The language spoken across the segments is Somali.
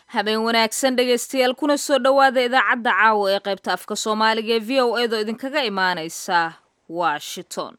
habeen wanaagsan dhegaystayaal kuna soo dhowaada idaacadda caawa ee qaybta afka soomaaliga ee v o edo idinkaga imaanaysa washington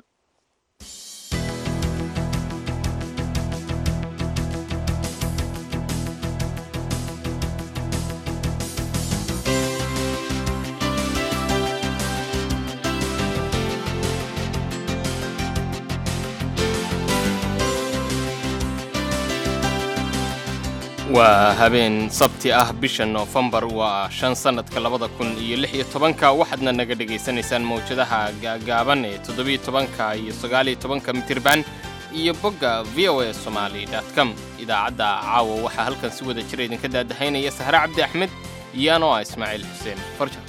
waa habeen sabti ah bisha noofembar waa shan sannadka labada kun iyo lix iyo tobanka waxaadna naga dhegaysanaysaan mawjadaha gaagaaban ee toddobiyo tobanka iyo sagaaliyo tobanka mitirban iyo bogga v o a somaali com idaacadda caawa waxaa halkan si wada jira idinka daadahaynaya sahre cabdi axmed iyo anoo ah ismaaciil xuseen farja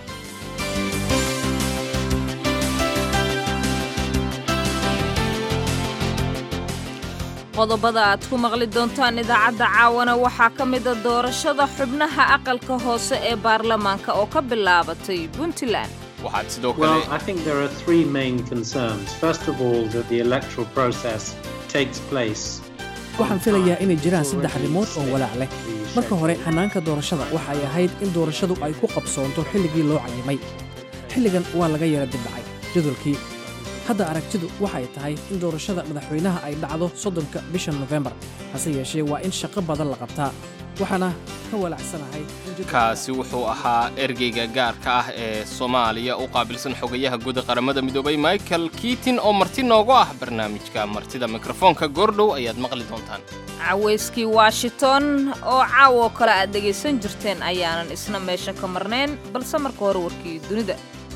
qodobada aad ku maqli doontaan idaacadda caawana waxaa ka mida doorashada xubnaha aqalka hoose ee baarlamaanka oo ka bilaabatay puntland waxaad sidoo Well, kale I think there are three main concerns. First of all, that the electoral process takes place. waxaan filayaa inay jiraan saddex arrimood oo walaac leh marka hore hannaanka doorashada waxa ay ahayd in doorashadu ay ku qabsoonto xilligii loo cayimay xilligan waa laga yara dibdhacay jadwalkii hadda aragtidu waxay tahay in doorashada madaxweynaha ay dhacdo soddonka bisha nofembar hase yeeshee waa in shaqo badan la qabtaa waxaana ka walaacsanahay in jadwalka- kaasi wuxuu ahaa ergeyga gaarka ah ee soomaaliya u qaabilsan xogayaha guud ee qaramada midoobay michael kiitin oo marti noogu ah barnaamijka martida mikrofoonka goordhow ayaad maqli doontaan cawayskii washington oo caawo kale aad dhegaysan jirteen ayaanan isna meesha ka marnayn balse marka hore warkii dunida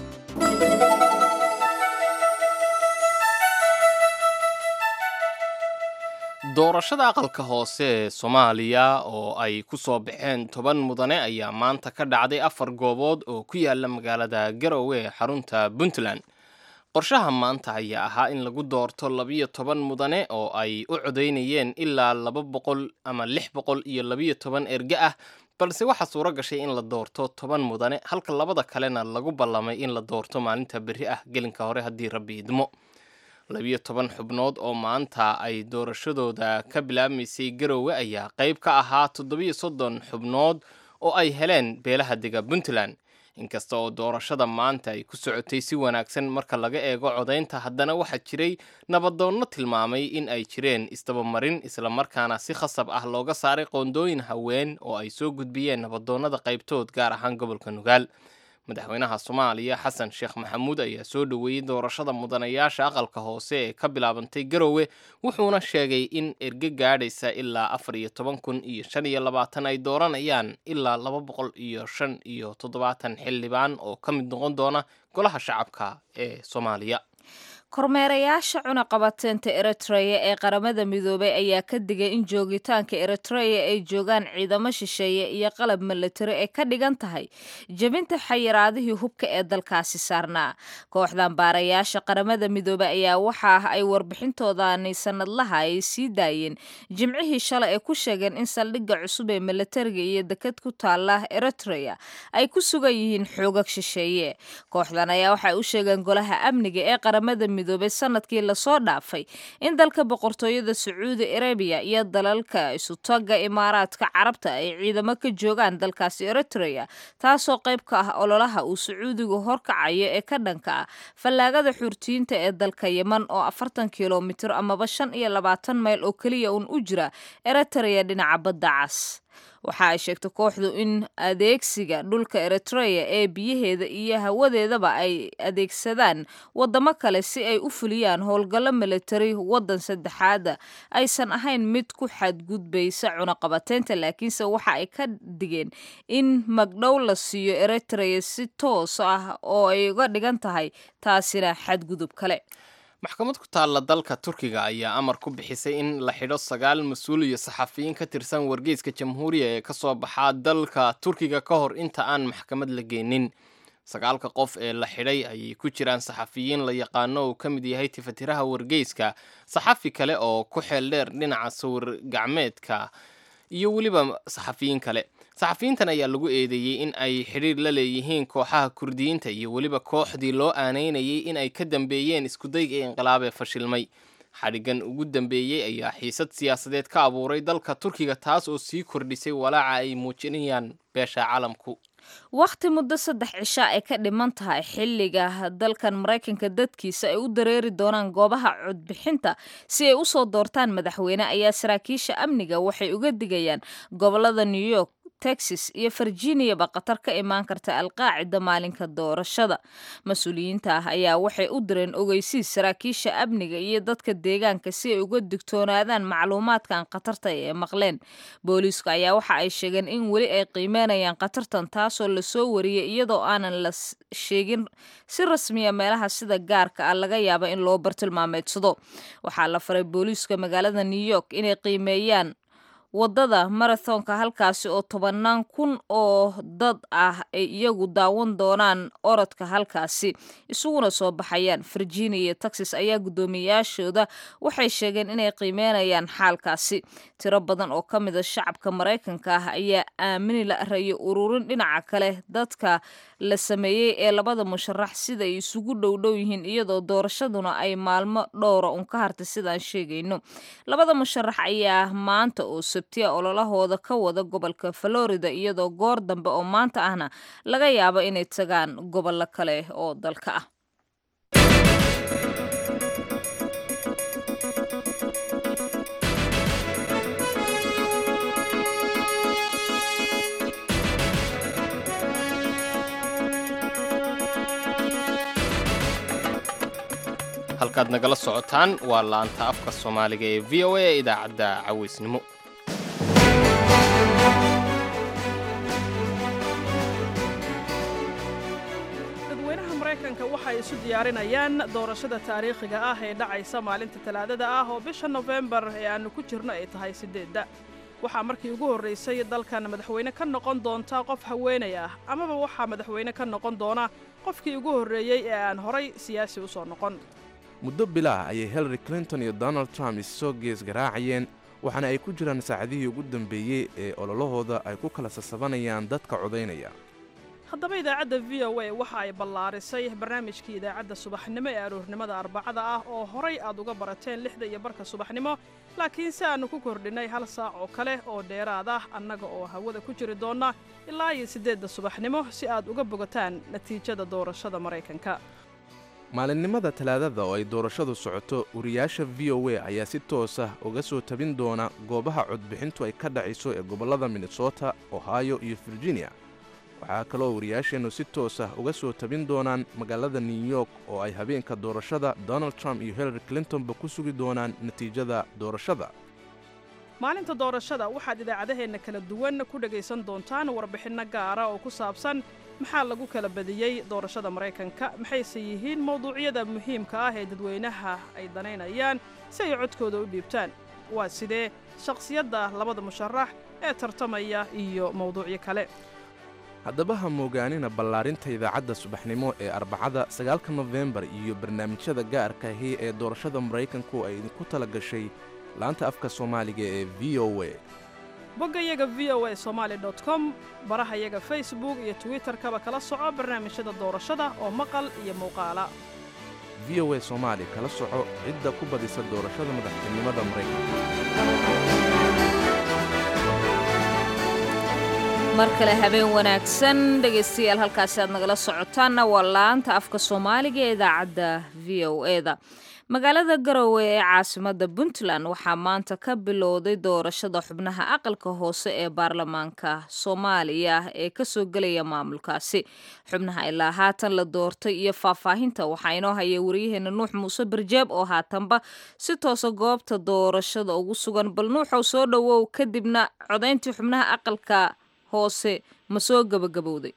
doorashada aqalka hoose ee soomaaliya oo ay ku soo baxeen toban mudane ayaa maanta ka dhacday afar goobood oo ku yaala magaalada garowe ee xarunta puntland qorshaha maanta ayaa ahaa in lagu doorto labiyo toban mudane oo ay u codaynayeen ilaa laba boqol ama lix boqol iyo labiyo toban erge ah balse waxaa suuro gashay in la doorto toban mudane halka labada kalena lagu ballamay in la doorto maalinta berri ah gelinka hore haddii rabbi idmo labiyo toban xubnood oo maanta ay doorashadooda ka bilaabmaysay garowe ayaa qayb ka ahaa toddobiyo soddon xubnood oo ay heleen beelaha dega puntland inkasta oo doorashada maanta ay ku socotay si wanaagsan marka laga eego codaynta haddana waxaa jiray nabadoonno tilmaamay in ay jireen isdabamarin islamarkaana si khasab ah looga saaray qoondooyin haween oo ay soo gudbiyeen nabadoonnada qaybtood gaar ahaan gobolka nugaal madaxweynaha soomaaliya xasan sheekh maxamuud ayaa soo dhoweeyey doorashada mudanayaasha aqalka hoose ee ka bilaabantay garowe wuxuuna sheegay in erge gaadhaysa ilaa afar iyo toban kun iyo shan iyo labaatan ay dooranayaan ilaa laba boqol iyo shan iyo toddobaatan xildhibaan oo ka mid noqon doona golaha shacabka ee soomaaliya kormeerayaasha cunaqabateenta eritreya ee qaramada midoobay ayaa ka digay in joogitaanka eritreya ay joogaan ciidamo shisheeye iyo qalab milatari ay ka dhigan tahay jebinta xayiraadihii hubka ee dalkaasi saarnaa kooxdan baarayaasha qaramada midoobey ayaa waxa ah ay warbixintoodani sanadlaha ay sii daayeen jimcihii shalay ay ku sheegeen in saldhigga cusub ee milatariga iyo deked ku taala eritreya ay ku sugan yihiin xoogag shisheeye kooxdan ayaa waxay u sheegeen golaha amniga ee qaramada midoobay sanadkii lasoo dhaafay in dalka boqortooyada sacuudi arabiya iyo dalalka isutaga imaaraadka carabta ay ciidamo ka joogaan dalkaasi eritreya taasoo qayb ka ah ololaha uu sacuudigu horkacayo ee ka dhanka ah fallaagada xuurtiyiinta ee dalka yeman oo afartan kilomitir amaba shan iyo labaatan mayl oo keliya uun u jira eritreya dhinaca badda cas waxa ay sheegtay kooxdu in adeegsiga dhulka eritreya ee biyaheeda iyo hawadeedaba ay adeegsadaan wadamo kale si ay u fuliyaan howlgallo militari waddan saddexaada aysan ahayn mid ku xadgudbaysa cunaqabateynta laakiinse waxa ay ka digeen in magdhow la siiyo eritreya si toos ah oo ay uga dhigan tahay taasina xadgudub kale maxkamad ku taalla dalka turkiga ayaa amar ku bixisay in la xidho sagaal mas-uul iyo saxafiyiin ka tirsan wargeyska jamhuuriya ee ka soo baxaa dalka turkiga ka hor inta aan maxkamad la geenin sagaalka qof ee la xidhay ayay ku jiraan saxafiyiin la yaqaano uu ka mid yahay tifatiraha wargeyska saxafi kale oo ku xeel dheer dhinaca sawir gacmeedka iyo weliba saxafiyiin kale saxafiyiintan ayaa lagu eedeeyey in ay xidhiir la leeyihiin kooxaha kurdiyiinta iyo weliba kooxdii loo aaneynayay in ay ka dambeeyeen iskudayga inqilaab ee fashilmay xadhigan ugu dambeeyey ayaa xiisad siyaasadeed ka abuuray dalka turkiga taas oo sii kordhisay walaaca ay muujinayaan beesha caalamku wakhti muddo saddex cisha ay ka dhiman tahay xilliga dalkan maraykanka dadkiisa ay u dareeri doonaan goobaha codbixinta si ay usoo doortaan madaxweyne ayaa saraakiisha amniga waxay uga digayaan gobolada new york texas iyo virginiaba khatar ka imaan karta alqaacida maalinka doorashada mas-uuliyiinta ah ayaa waxay u direen ogeysiis saraakiisha amniga iyo dadka deegaanka si ay uga digtoonaadaan macluumaadkan khatarta ee maqleen booliisku ayaa waxa ay sheegeen in weli ay qiimeynayaan khatartan taasoo lasoo wariyay iyadoo aanan la sheegin si rasmiya meelaha sida gaarka ah laga yaaba in loo bartilmaameedsado waxaa la faray booliiska magaalada new york inay qiimeeyaan waddada marathonka halkaasi oo tobannaan kun oo dad ah ay iyagu daawan doonaan orodka halkaasi isuguna soo baxayaan virginia iyo texas ayaa guddoomiyayaashooda waxay sheegeen inay qiimeynayaan xaalkaasi tiro badan oo ka mid a shacabka maraykanka ah ayaa aamini la rayo ururin dhinaca kale dadka la sameeyey ee labada musharax sida ay isugu dhowdhow yihiin iyadoo doorashaduna ay maalmo dhowra un ka hartay sidaan sheegayno labada musharax ayaa maanta oo sabtiya ololahooda ka wada gobolka florida iyadoo goor dambe oo maanta ahna laga yaabo inay tagaan gobollo kale oo dalka ah halkaad nagala socotaan waa laanta afka soomaaliga ee v o a ee idaacadda caweysnimo dadweynaha maraykanka waxay isu diyaarinayaan doorashada taariikhiga ah ee dhacaysa maalinta talaadada ah oo bisha nofembar ee aannu ku jirno ay tahay siddeedda waxaa markii ugu horraysay dalkan madaxweyne ka noqon doonta qof haweenay ah amaba waxaa madaxweyne ka noqon doona qofkii ugu horreeyey ee aan horay siyaasi u soo noqon muddo bilaah ayay hillary clinton iyo donald trump issoo gees garaacayeen waxaana ay ku jiraan saacadihii ugu dambeeyey ee ololahooda ay ku kala sasabanayaan dadka codaynaya haddaba idaacadda v o a waxa ay ballaarisay barnaamijkii idaacadda subaxnimo ee aroornimada arbacada ah oo horay aad uga barateen lixda iyo barka subaxnimo laakiin si aannu ku kordhinnay hal saac oo kale oo dheeraad ah annaga oo hawada ku jiri doonna ilaa iyo siddeedda subaxnimo si aad uga bogataan natiijada doorashada maraykanka maalinimada talaadada oo ay doorashadu socoto wariyaasha v o a ayaa si toos ah uga soo tabin doona goobaha codbixintu ay ka dhacayso ee gobollada minnesota ohio iyo virginia waxaa kaloo wariyaasheennu si toos ah uga soo tabin doonaan magaalada new york oo ay habeenka doorashada donald trump iyo hillary clintonba ku sugi doonaan natiijada doorashada maalinta doorashada waxaad idaacadaheenna kala duwan ku dhegaysan doontaan warbixinno gaara oo ku saabsan maxaa lagu kala badiyey doorashada maraykanka maxayse yihiin mawduucyada muhiimka ah ee dadweynaha ay danaynayaan si ay codkooda u dhiibtaan waa sidee shakhsiyadda labada musharax ee tartamaya iyo mawduucyo kale haddaba ha moogaanina ballaarinta idaacadda subaxnimo ee arbacada sagaalka nofembar iyo barnaamijyada gaarka ahi ee doorashada maraykanku ay idinku tala gashay laanta afka soomaaliga ee v o a boggayaga v o a somaali dot com barahayaga facebook iyo twitterkaba kala soco barnaamijyada doorashada oo maqal iyo muuqaala v o a soomaali kala soco cidda ku badisa doorashada madaxtinimada maraykanka mar kale habeen wanaagsan dhegaystayaal halkaasi aad nagala socotaanna waa laanta afka soomaaliga ee idaacadda v o eda magaalada garowe ee caasimada puntland waxaa maanta ka bilowday doorashada xubnaha aqalka hoose ee baarlamaanka soomaaliya ee kasoo gelaya maamulkaasi xubnaha ilaa haatan la doortay iyo faahfaahinta waxaa inoo haya wariyaheena nuux muuse barjeeb oo haatanba si toosa goobta doorashada ugu sugan bal nuuxow soo dhowow kadibna codayntii xubnaha aqalka hoose ma soo gabagabowday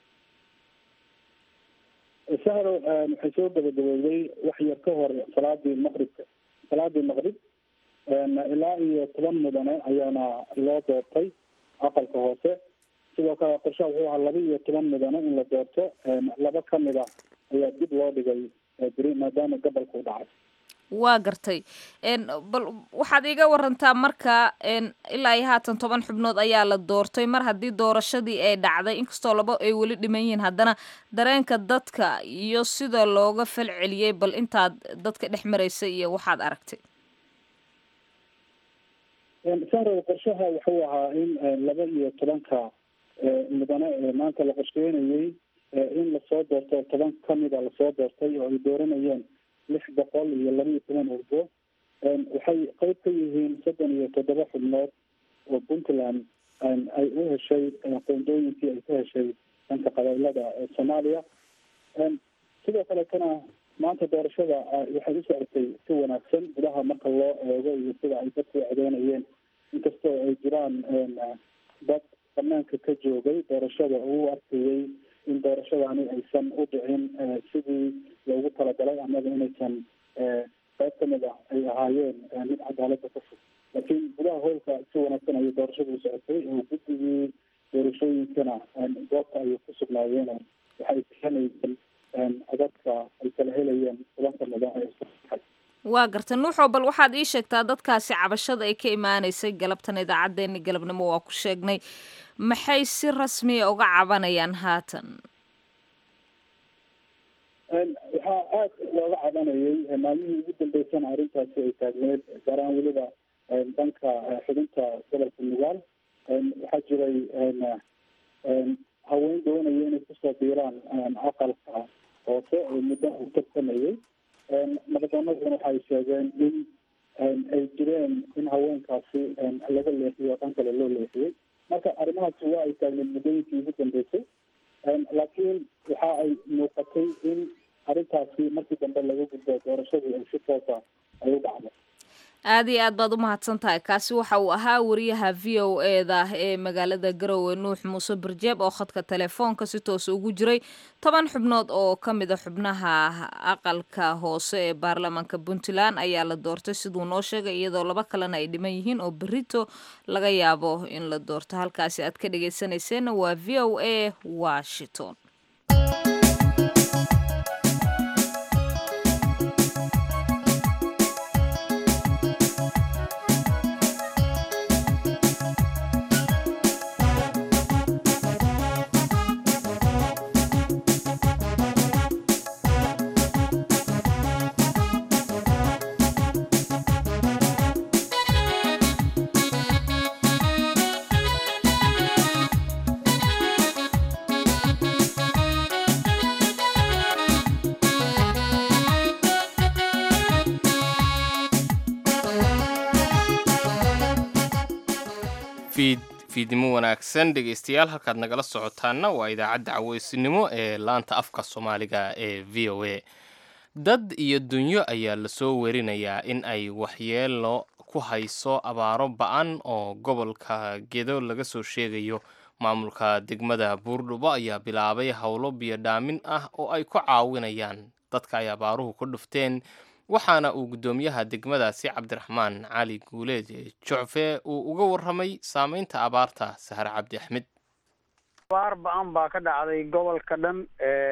sahro waxay soo gabagabowday wax yar ka hor salaadii maqribka salaadii maqrib ilaa iyo toban mudane ayaana loo doortay aqalka hoose sidoo kale qorshaha wuxuu ahaa laba iyo toban mudane in la doorto laba ka mid a ayaa dib loo dhigay beri maadaama gobolka u dhacay waa gartay bal waxaad iiga warantaa marka ilaa iyo haatan toban xubnood ayaa la doortay mar haddii doorashadii ay dhacday inkastoo laba ay weli dhiman yihiin haddana dareenka dadka iyo sida looga fal celiyey bal intaad dadka dhex maraysay iyo waxaad aragtay sahrow qorshaha wuxuu ahaa in laba iyo tobanka mudane ee maanta la qorsheynayey in lasoo doorto toban kamida lasoo doortay oo ay dooranayeen lix boqol iyo laba iyo toban urgo waxay qeyb ka yihiin soddon iyo toddoba xubnood oo puntland ay u heshay qoondooyinkii ay ka heshay dhanka qabailada ee soomaaliya sidoo kaletana maanta doorashada waxay u socotay si wanaagsan gudaha marka loo eego iyo sida ay dadku codeynayeen inkastoo ay jiraan dad banaanka ka joogay doorashada uu arkayey in doorashadani aysan u dhicin sidii loogu talagalay amaba inaysan qayb kamid ah ay ahaayeen mid cadaalada ka fog laakiin gudaha howlka si wanaagsan ayay doorashada u socotay oo guddigii doorashooyinkana goobta ayay ku sugnaayeen waxay bixinayeen codadka ay kala helayeen tobanka mudan ee waa garta nuuxoo bal waxaad ii sheegtaa dadkaasi cabashada ay ka imaaneysay galabtan idaacaddeenni galabnimo waa ku sheegnay maxay si rasmiya uga cabanayaan haatan waxaa aada looga cabanayay maalmihii ugu dambeysana arrintaasi ay taagneed gaaraan weliba dhanka xubinta gobolka nugaal waxaa jiray haween doonaya inay kusoo biiraan aqalka hoose oo muddo u tartamayay madadoonaduna waxay sheegeen in ay jireen in haweenkaasi laga leexiyo dhan kale loo leexiyey marka arrimahaasi waa ay taagneed muddooyinkii ugu dambeysay laakiin waxa ay muuqatay in arrintaasi markii dambe laga gudbo doorashadii ay si toosa ay u dhacdo aada iyo aad baad u mahadsan tahay kaasi waxa uu ahaa wariyaha v o eda ee magaalada garowe nuux muuse barjeeb oo khadka telefoonka si toos ugu jiray toban xubnood oo ka mid a xubnaha aqalka hoose ee baarlamaanka puntland ayaa la doortay siduu noo sheegay iyadoo laba kalena ay dhiman yihiin oo berito laga yaabo in la doorto halkaasi aad ka dhageysaneyseenna waa v o a washington fiidnimo wanaagsan dhegaystayaal halkaad nagala socotaanna waa idaacadda caweysinimo ee laanta afka soomaaliga ee v o a dad iyo dunyo ayaa lasoo werinayaa in ay waxyeelo ku hayso abaaro ba-an oo gobolka gedo laga soo sheegayo maamulka degmada buurdhubo ayaa bilaabay howlo biyodhaamin ah oo ay ku caawinayaan dadka ay abaaruhu ku dhufteen waxaana uu guddoomiyaha degmadaasi cabdiraxmaan cali guuleed jocfe uu uga warramay saameynta abaarta sahre cabdi axmed abaar ba-an baa ka dhacday gobolka dhan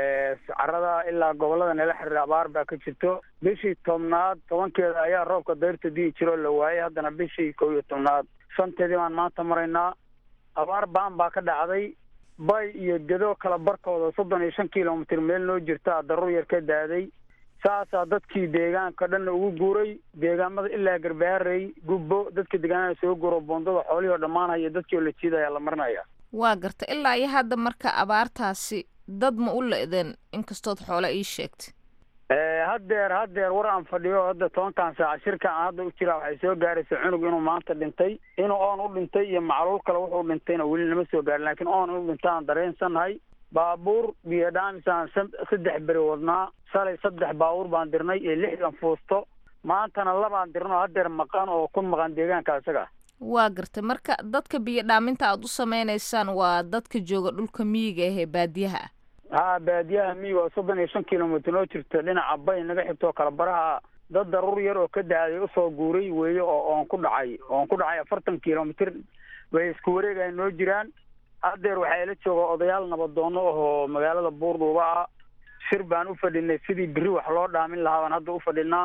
carada ilaa gobolada nala xiriira abaar baa ka jirto bishii tobnaad tobankeeda ayaa roobka dayrta di'i jiroo la waayay haddana bishii kow iyo tobnaad shanteedii baan maanta maraynaa abaar ba-an baa ka dhacday bay iyo gedo kala barkooda soddon iyo shan kilomitr meel noo jirta daruur yar ka daaday saasaa dadkii deegaanka dhanna ugu guuray deegaamada ilaa garbaarey gubbo dadka deegaanada soo guuro boondada xoolihii oo dhammaanaya dadkii oo la jiidaya la marinaya waa garta ilaa iyo hadda marka abaartaasi dad ma u le-deen inkastood xoole ii sheegtay haddeer haddeer war aan fadhiyo hadda tobankan saaca shirka aan hadda u jiraa waxay soo gaaraysa cunug inuu maanta dhintay inuu oon u dhintay iyo macluul kale wuxuu dhintayna weli nama soo gaarin laakiin oon inuu dhintay aan dareensannahay baabuur biyodhaamisaan saddex beri wadnaa shalay saddex baabuur baan dirnay iyo lixdan fuusto maantana labaan dirno haddeer maqan oo ku maqan deegaanka isaga waa gartay marka dadka biyo dhaaminta aada u sameynaysaan waa dadka jooga dhulka miyiga ah ee baadiyaha ah ha baadiyaha miyiga oo soddon iyo shan kilomitr noo jirto dhinaca bay naga xigto kala baraha dad daruur yar oo ka daaday usoo guuray weeye oo oon ku dhacay oon ku dhacay afartan kilomitr way isku wareegaya noo jiraan haddeer waxaa ila jooga odayaal nabadoono ahoo magaalada buurdhuuba ah shir baan u fadhinay sidii beri wax loo dhaamin lahaa baan hadda u fadhinaa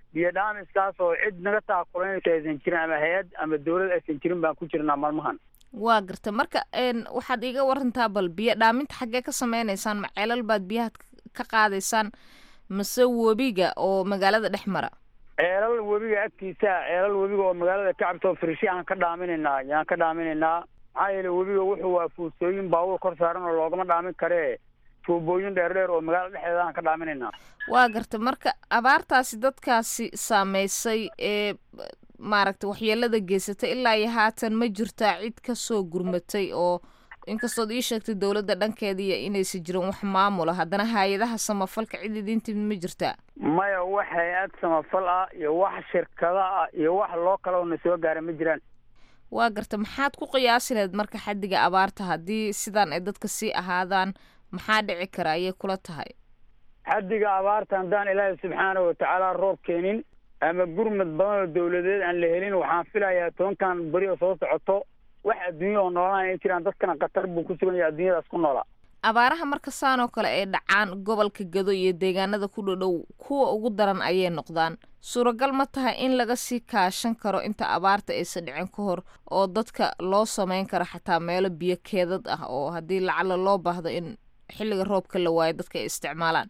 biyo dhaamiskaas oo cid naga taakulanaysa aysan jirin ama hay-ad ama dawlad aysan jirin baan ku jirnaa maalmahan waa garta marka waxaad iiga warantaa bal biyo dhaaminta xaggee ka sameynaysaan ma ceelal baad biyaha ka qaadaysaan mase webiga oo magaalada dhex mara ceelal webiga agtiisa ceelal webiga oo magaalada ka cabto frishi aan ka dhaaminaynaa yaan ka dhaaminaynaa maxaa yeele webiga wuxuu waa fuusooyin baabuur kor saaran oo loogama dhaamin karee tuubooyin dheer dheer oo magaalada dhexdeeda aan ka dhaaminaynaa waa garta marka abaartaasi dadkaasi saameysay ee maaragta waxyeelada geysatay ilaa iyo haatan ma jirtaa cid kasoo gurmatay oo inkastood ii sheegtay dowladda dhankeediiyo inaysan jirin wax maamula haddana hay-adaha samafalka cid idiin timid ma jirtaa maya wax hay-ad samafal ah iyo wax shirkada ah iyo wax loo kaloo na soo gaara ma jiraan waa garta maxaad ku qiyaasi lahayd marka xaddiga abaarta haddii sidaan ay dadka sii ahaadaan maxaa dhici kara ayay kula tahay xaddiga abaarta haddaan ilaahay subxaana watacaala roob keenin ama gurmad badan oo dawladeed aan la helin waxaan filayaa tobankan beri oo soo socoto wax adduunya oo noolaan ay jiraan dadkana khatar buu ku sugan yahay adduunyadaas ku noolaa abaaraha marka saan oo kale ay dhacaan gobolka gado iyo deegaanada ku dhodhow kuwa ugu daran ayay noqdaan suuragal ma tahay in laga sii kaashan karo inta abaarta aysan dhicin ka hor oo dadka loo sameyn karo xataa meelo biyo keedad ah oo haddii lacala loo baahdo in xilliga roobka la waayo dadka ay isticmaalaan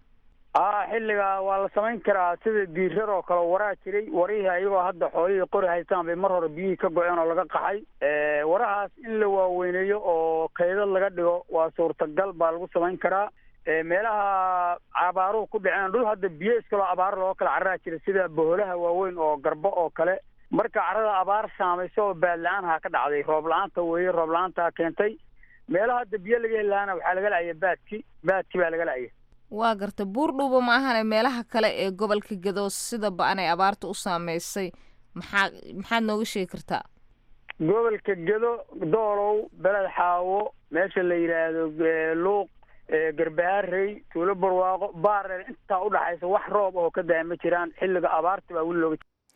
a xilliga waa la samayn karaa sida diirar oo kale waraa jiray warihii ayagoo hadda xoolihii qori haystaan bay mar hore biyihii ka go-een oo laga qaxay warahaas in la waaweyneeyo oo kaydad laga dhigo waa suurtagal baa lagu samayn karaa meelaha abaaruhu ku dhaceen dhul hadda biyo iskaloo abaaro loo kala cararaa jira sida boholaha waaweyn oo garbo oo kale marka carada abaar saamaysa oo baad la-aan ha ka dhacday roob la-aanta weeye roob la-aanta keentay meelaha hadda biyo laga heli lahaana waxaa laga la'aya baadki baadki baa laga la'aya waa garta buurdhuuba ma ahane meelaha kale ee gobolka gado sida ba-an ay abaarta u saameysay maxaa maxaad nooga sheegi kartaa gobolka gedo doolow beled xaawo meesha la yidhaahdo luuq garbaharey tuulo barwaaqo baareel intaa udhaxaysa wax roob oo ka daa ma jiraan xilliga abaarta baa weli looga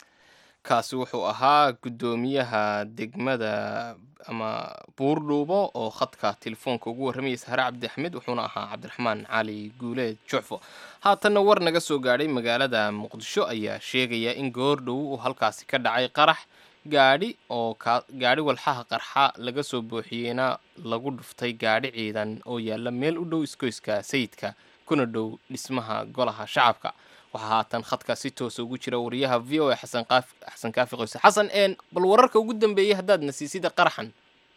kaasi wuxuu ahaa guddoomiyaha degmada ama buurdhuubo oo khadka telefoonka ugu warramayay sahre cabdi axmed wuxuuna ahaa cabdiraxmaan cali guuleed jucfo haatanna war naga soo gaadhay magaalada muqdisho ayaa sheegaya in goordhow uu halkaasi ka dhacay qarax gaadhi oo ka gaadhi walxaha qarxa laga soo booxiyeyna lagu dhuftay gaadhi ciidan oo yaalla meel u dhow iskoyska sayidka kuna dhow dhismaha golaha shacabka waxaa haatan khadka si toosa ugu jira wariyaha v o a xasan qaaf xasan kaafi qoyse xasan een bal wararka ugu dambeeyey haddaad nasiisida qaraxan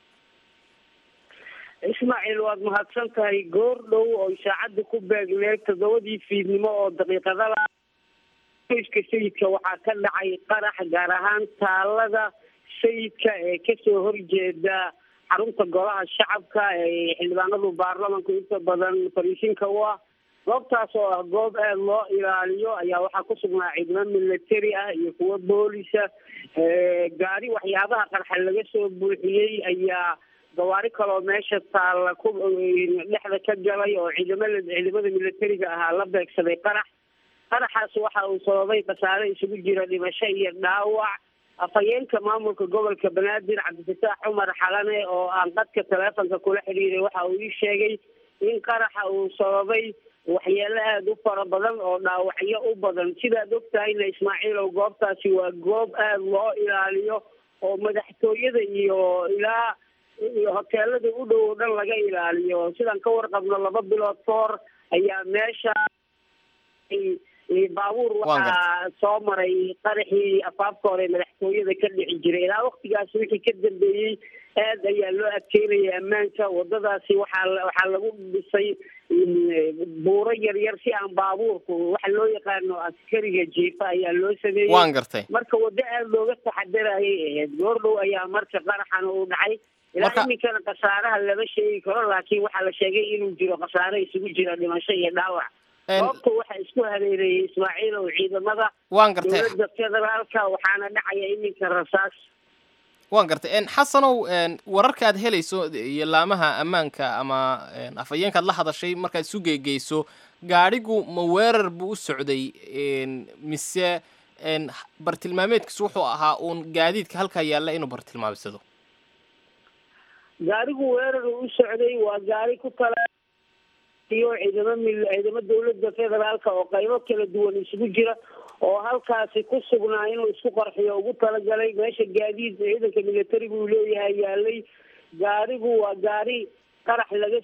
ismaaciil waad mahadsan tahay goor dhow oo saacadda ku beegneed toddobadii fiidnimo oo daqiiqadala qoyska sayidka waxaa ka dhacay qarax gaar ahaan taalada sayidka ee kasoo horjeeda xarunta golaha shacabka ee xildhibaanadu baarlamanku inta badan fariisinka u ah goobtaas oo ah goob aada loo ilaaliyo ayaa waxaa ku sugnaa ciidamo military ah iyo kuwo boolisa gaari waxyaabaha qarxa laga soo buuxiyey ayaa gawaari kaloo meesha taalla ku dhexda ka galay oo ciidamada ciidamada militariga ahaa la beegsaday qarax qaraxaas waxa uu sababay khasaare isugu jira dhimasho iyo dhaawac afhayeenka maamulka gobolka banaadir cabdifataax cumar xalane oo aan qadka taleefonka kula xidhiiray waxa uu ii sheegay in qaraxa uu sababay waxyeelo aada u fara badan oo dhaawacyo u badan sidaad og tahayna ismaaciilow goobtaasi waa goob aada loo ilaaliyo oo madaxtooyada iyo ilaa hoteelada u dhow oo dhan laga ilaaliyo sidaan ka warqabno laba bilood ka hor ayaa meesha baabuur waxaa soo maray qaraxii afaafka hore madaxtooyada ka dhici jiray ilaa waktigaas wixii ka dambeeyey aad ayaa loo adkeynaya ammaanka wadadaasi waxaa waxaa lagu dhisay buuro yaryar si aan baabuurku waxa loo yaqaano askariga jiifa ayaa loo sameeyey waan gartay marka waddo aada looga taxadarayay ahayd goordhow ayaa marka qaraxana uu dhacay ilaa iminkana khasaaraha lama sheegi karo laakiin waxaa la sheegay inuu jiro khasaare isugu jira dhimasho iyo dhaawac goobta waxaa isku hareereeyey ismaaciil oo ciidamada waan gartay dowladda federaalka waxaana dhacaya iminka rasaas waan gartay xasanow wararka aad helayso iyo laamaha ammaanka ama afhayeenkaad la hadashay markaad isu geegeyso gaadhigu ma weerar buu u socday mise bartilmaameedkiisu wuxuu ahaa uun gaadiidka halkaa yaalla inuu bartilmaamsado gaarigu weerar u socday waa gaari ku kala iyo ciidamo mil ciidamo dowladda federaalka oo qaybo kala duwan isugu jira oo halkaasi ku sugnaa inuu isku qarxiyo ugu talagalay meesha gaadiid ciidanka militariga uu leeyahay yaalay gaarigu waa gaari qarax laga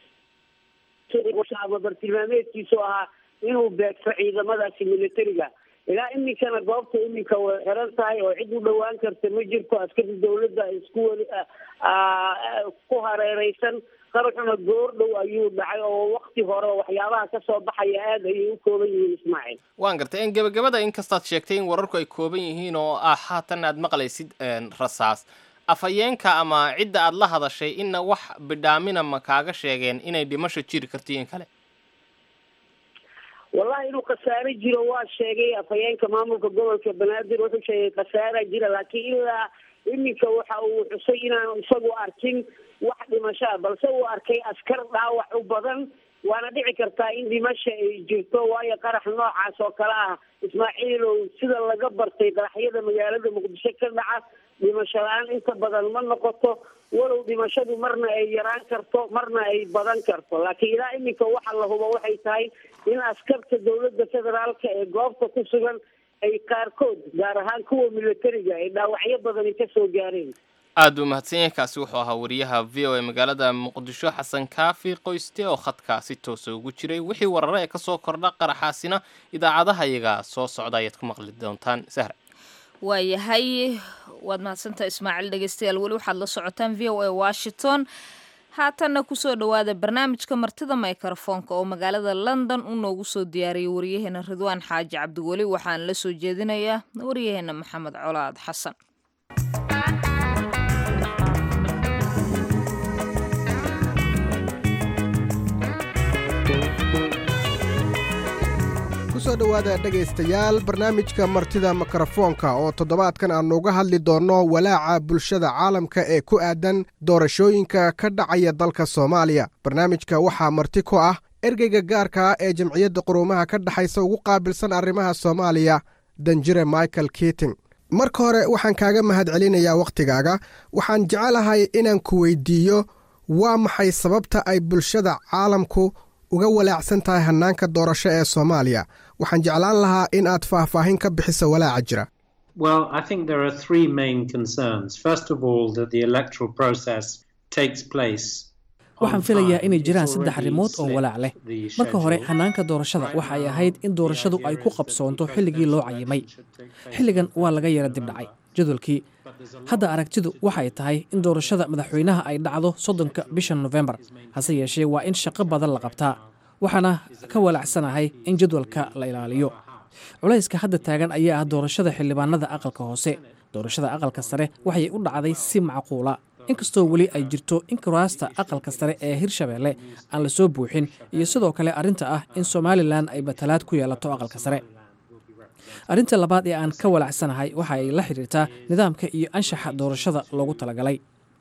ama bartilmaameedkiisu ahaa inuu beegto ciidamadaasi militariga ilaa iminkana goobta iminka way xiran tahay oo cid u dhawaan karta ma jirto askari dawladda isku weli ku hareereysan qaraxuna goor dhow ayuu dhacay oo wakti hore waxyaabaha kasoo baxaya aada ayay u kooban yihiin ismaaciil waan gartay en gebagabada inkastaad sheegtay in wararku ay kooban yihiin oo ah haatan aad maqlaysid rasaas afhayeenka ama cidda aad la hadashay inna wax bidhaamina ma kaaga sheegeen inay dhimasho jiri karto in kale wallahi inuu khasaare jiro waa sheegay afhayeenka maamulka gobolka banaadir wuxuu sheegay khasaara jira laakiin ilaa iminka waxa uu xusay inaanu isagu arkin wax dhimashaa balse uu arkay askar dhaawac u badan waana dhici kartaa in dhimasha ay jirto waayo qarax noocaas oo kale ah ismaaciilow sida laga bartay qaraxyada magaalada muqdisho ka dhaca dhimasho la-aan inta badan ma noqoto walow dhimashadu marna ay yaraan karto marna ay badan karto laakiin ilaa iminka waxa la hubo waxay tahay in askarta dawladda federaalka ee goobta ku sugan ay qaarkood gaar ahaan kuwa militariga ay dhaawacyo badani kasoo gaareen aad buu mahadsan yahay kaasi wuxuu ahaa wariyaha v o a magaalada muqdisho xasan kaafi qoyste oo khadkaa si toosa ugu jiray wixii warare ee kasoo kordha qaraxaasina idaacadaha iyaga soo socda ayaad ku maqli doontaan sahra waayahay waad mahadsantaha ismaaciil dhegeystayaal weli waxaad la socotaan v o a washington haatanna kusoo dhowaada barnaamijka martida microfoonka oo magaalada london uu noogu soo diyaariyay waryaheena ridwaan xaaji cabdiweli waxaan la soo jeedinayaa waryaheena maxamed colaad xasan kusoo dhowaada dhegaystayaal barnaamijka martida mikrofoonka oo toddobaadkan aannu uga hadli doonno walaaca bulshada caalamka ee ku aadan doorashooyinka ka dhacaya dalka soomaaliya barnaamijka waxaa marti ku ah ergeyga gaarka ah ee jamciyadda quruumaha ka dhexaysa ugu qaabilsan arrimaha soomaaliya danjire michael kiting marka hore waxaan kaaga mahad celinayaa wakhtigaaga waxaan jecelahay inaan ku weydiiyo waa maxay sababta ay bulshada caalamku uga walaacsan tahay hannaanka doorasho ee soomaaliya waxaan jeclaan lahaa in aad faahfaahin ka bixiso walaaca jira Well, I think there are three main concerns. First of all, that the electoral process takes place. waxaan filayaa inay jiraan saddex arrimood oo walaac leh marka hore hannaanka doorashada waxa ay ahayd in doorashadu ay ku qabsoonto xilligii loo cayimay xilligan waa laga yara dibdhacay jadwalkii hadda aragtidu waxay tahay in doorashada madaxweynaha ay dhacdo soddonka bisha nofembar hase yeeshee waa in shaqo badan la qabtaa waxaana ka walaacsanahay in jadwalka la ilaaliyo culayska hadda taagan ayaa ah doorashada xildhibaanada aqalka hoose doorashada aqalka sare waxay u dhacday si macquula inkastoo weli ay jirto in kuraasta aqalka sare ee hirshabeelle aan la soo buuxin iyo sidoo kale arrinta ah in somalilan ay batalaad ku yeelato aqalka sare arrinta labaad ee aan ka walacsanahay waxa ay la xidhiirtaa nidaamka iyo anshaxa doorashada loogu talagalay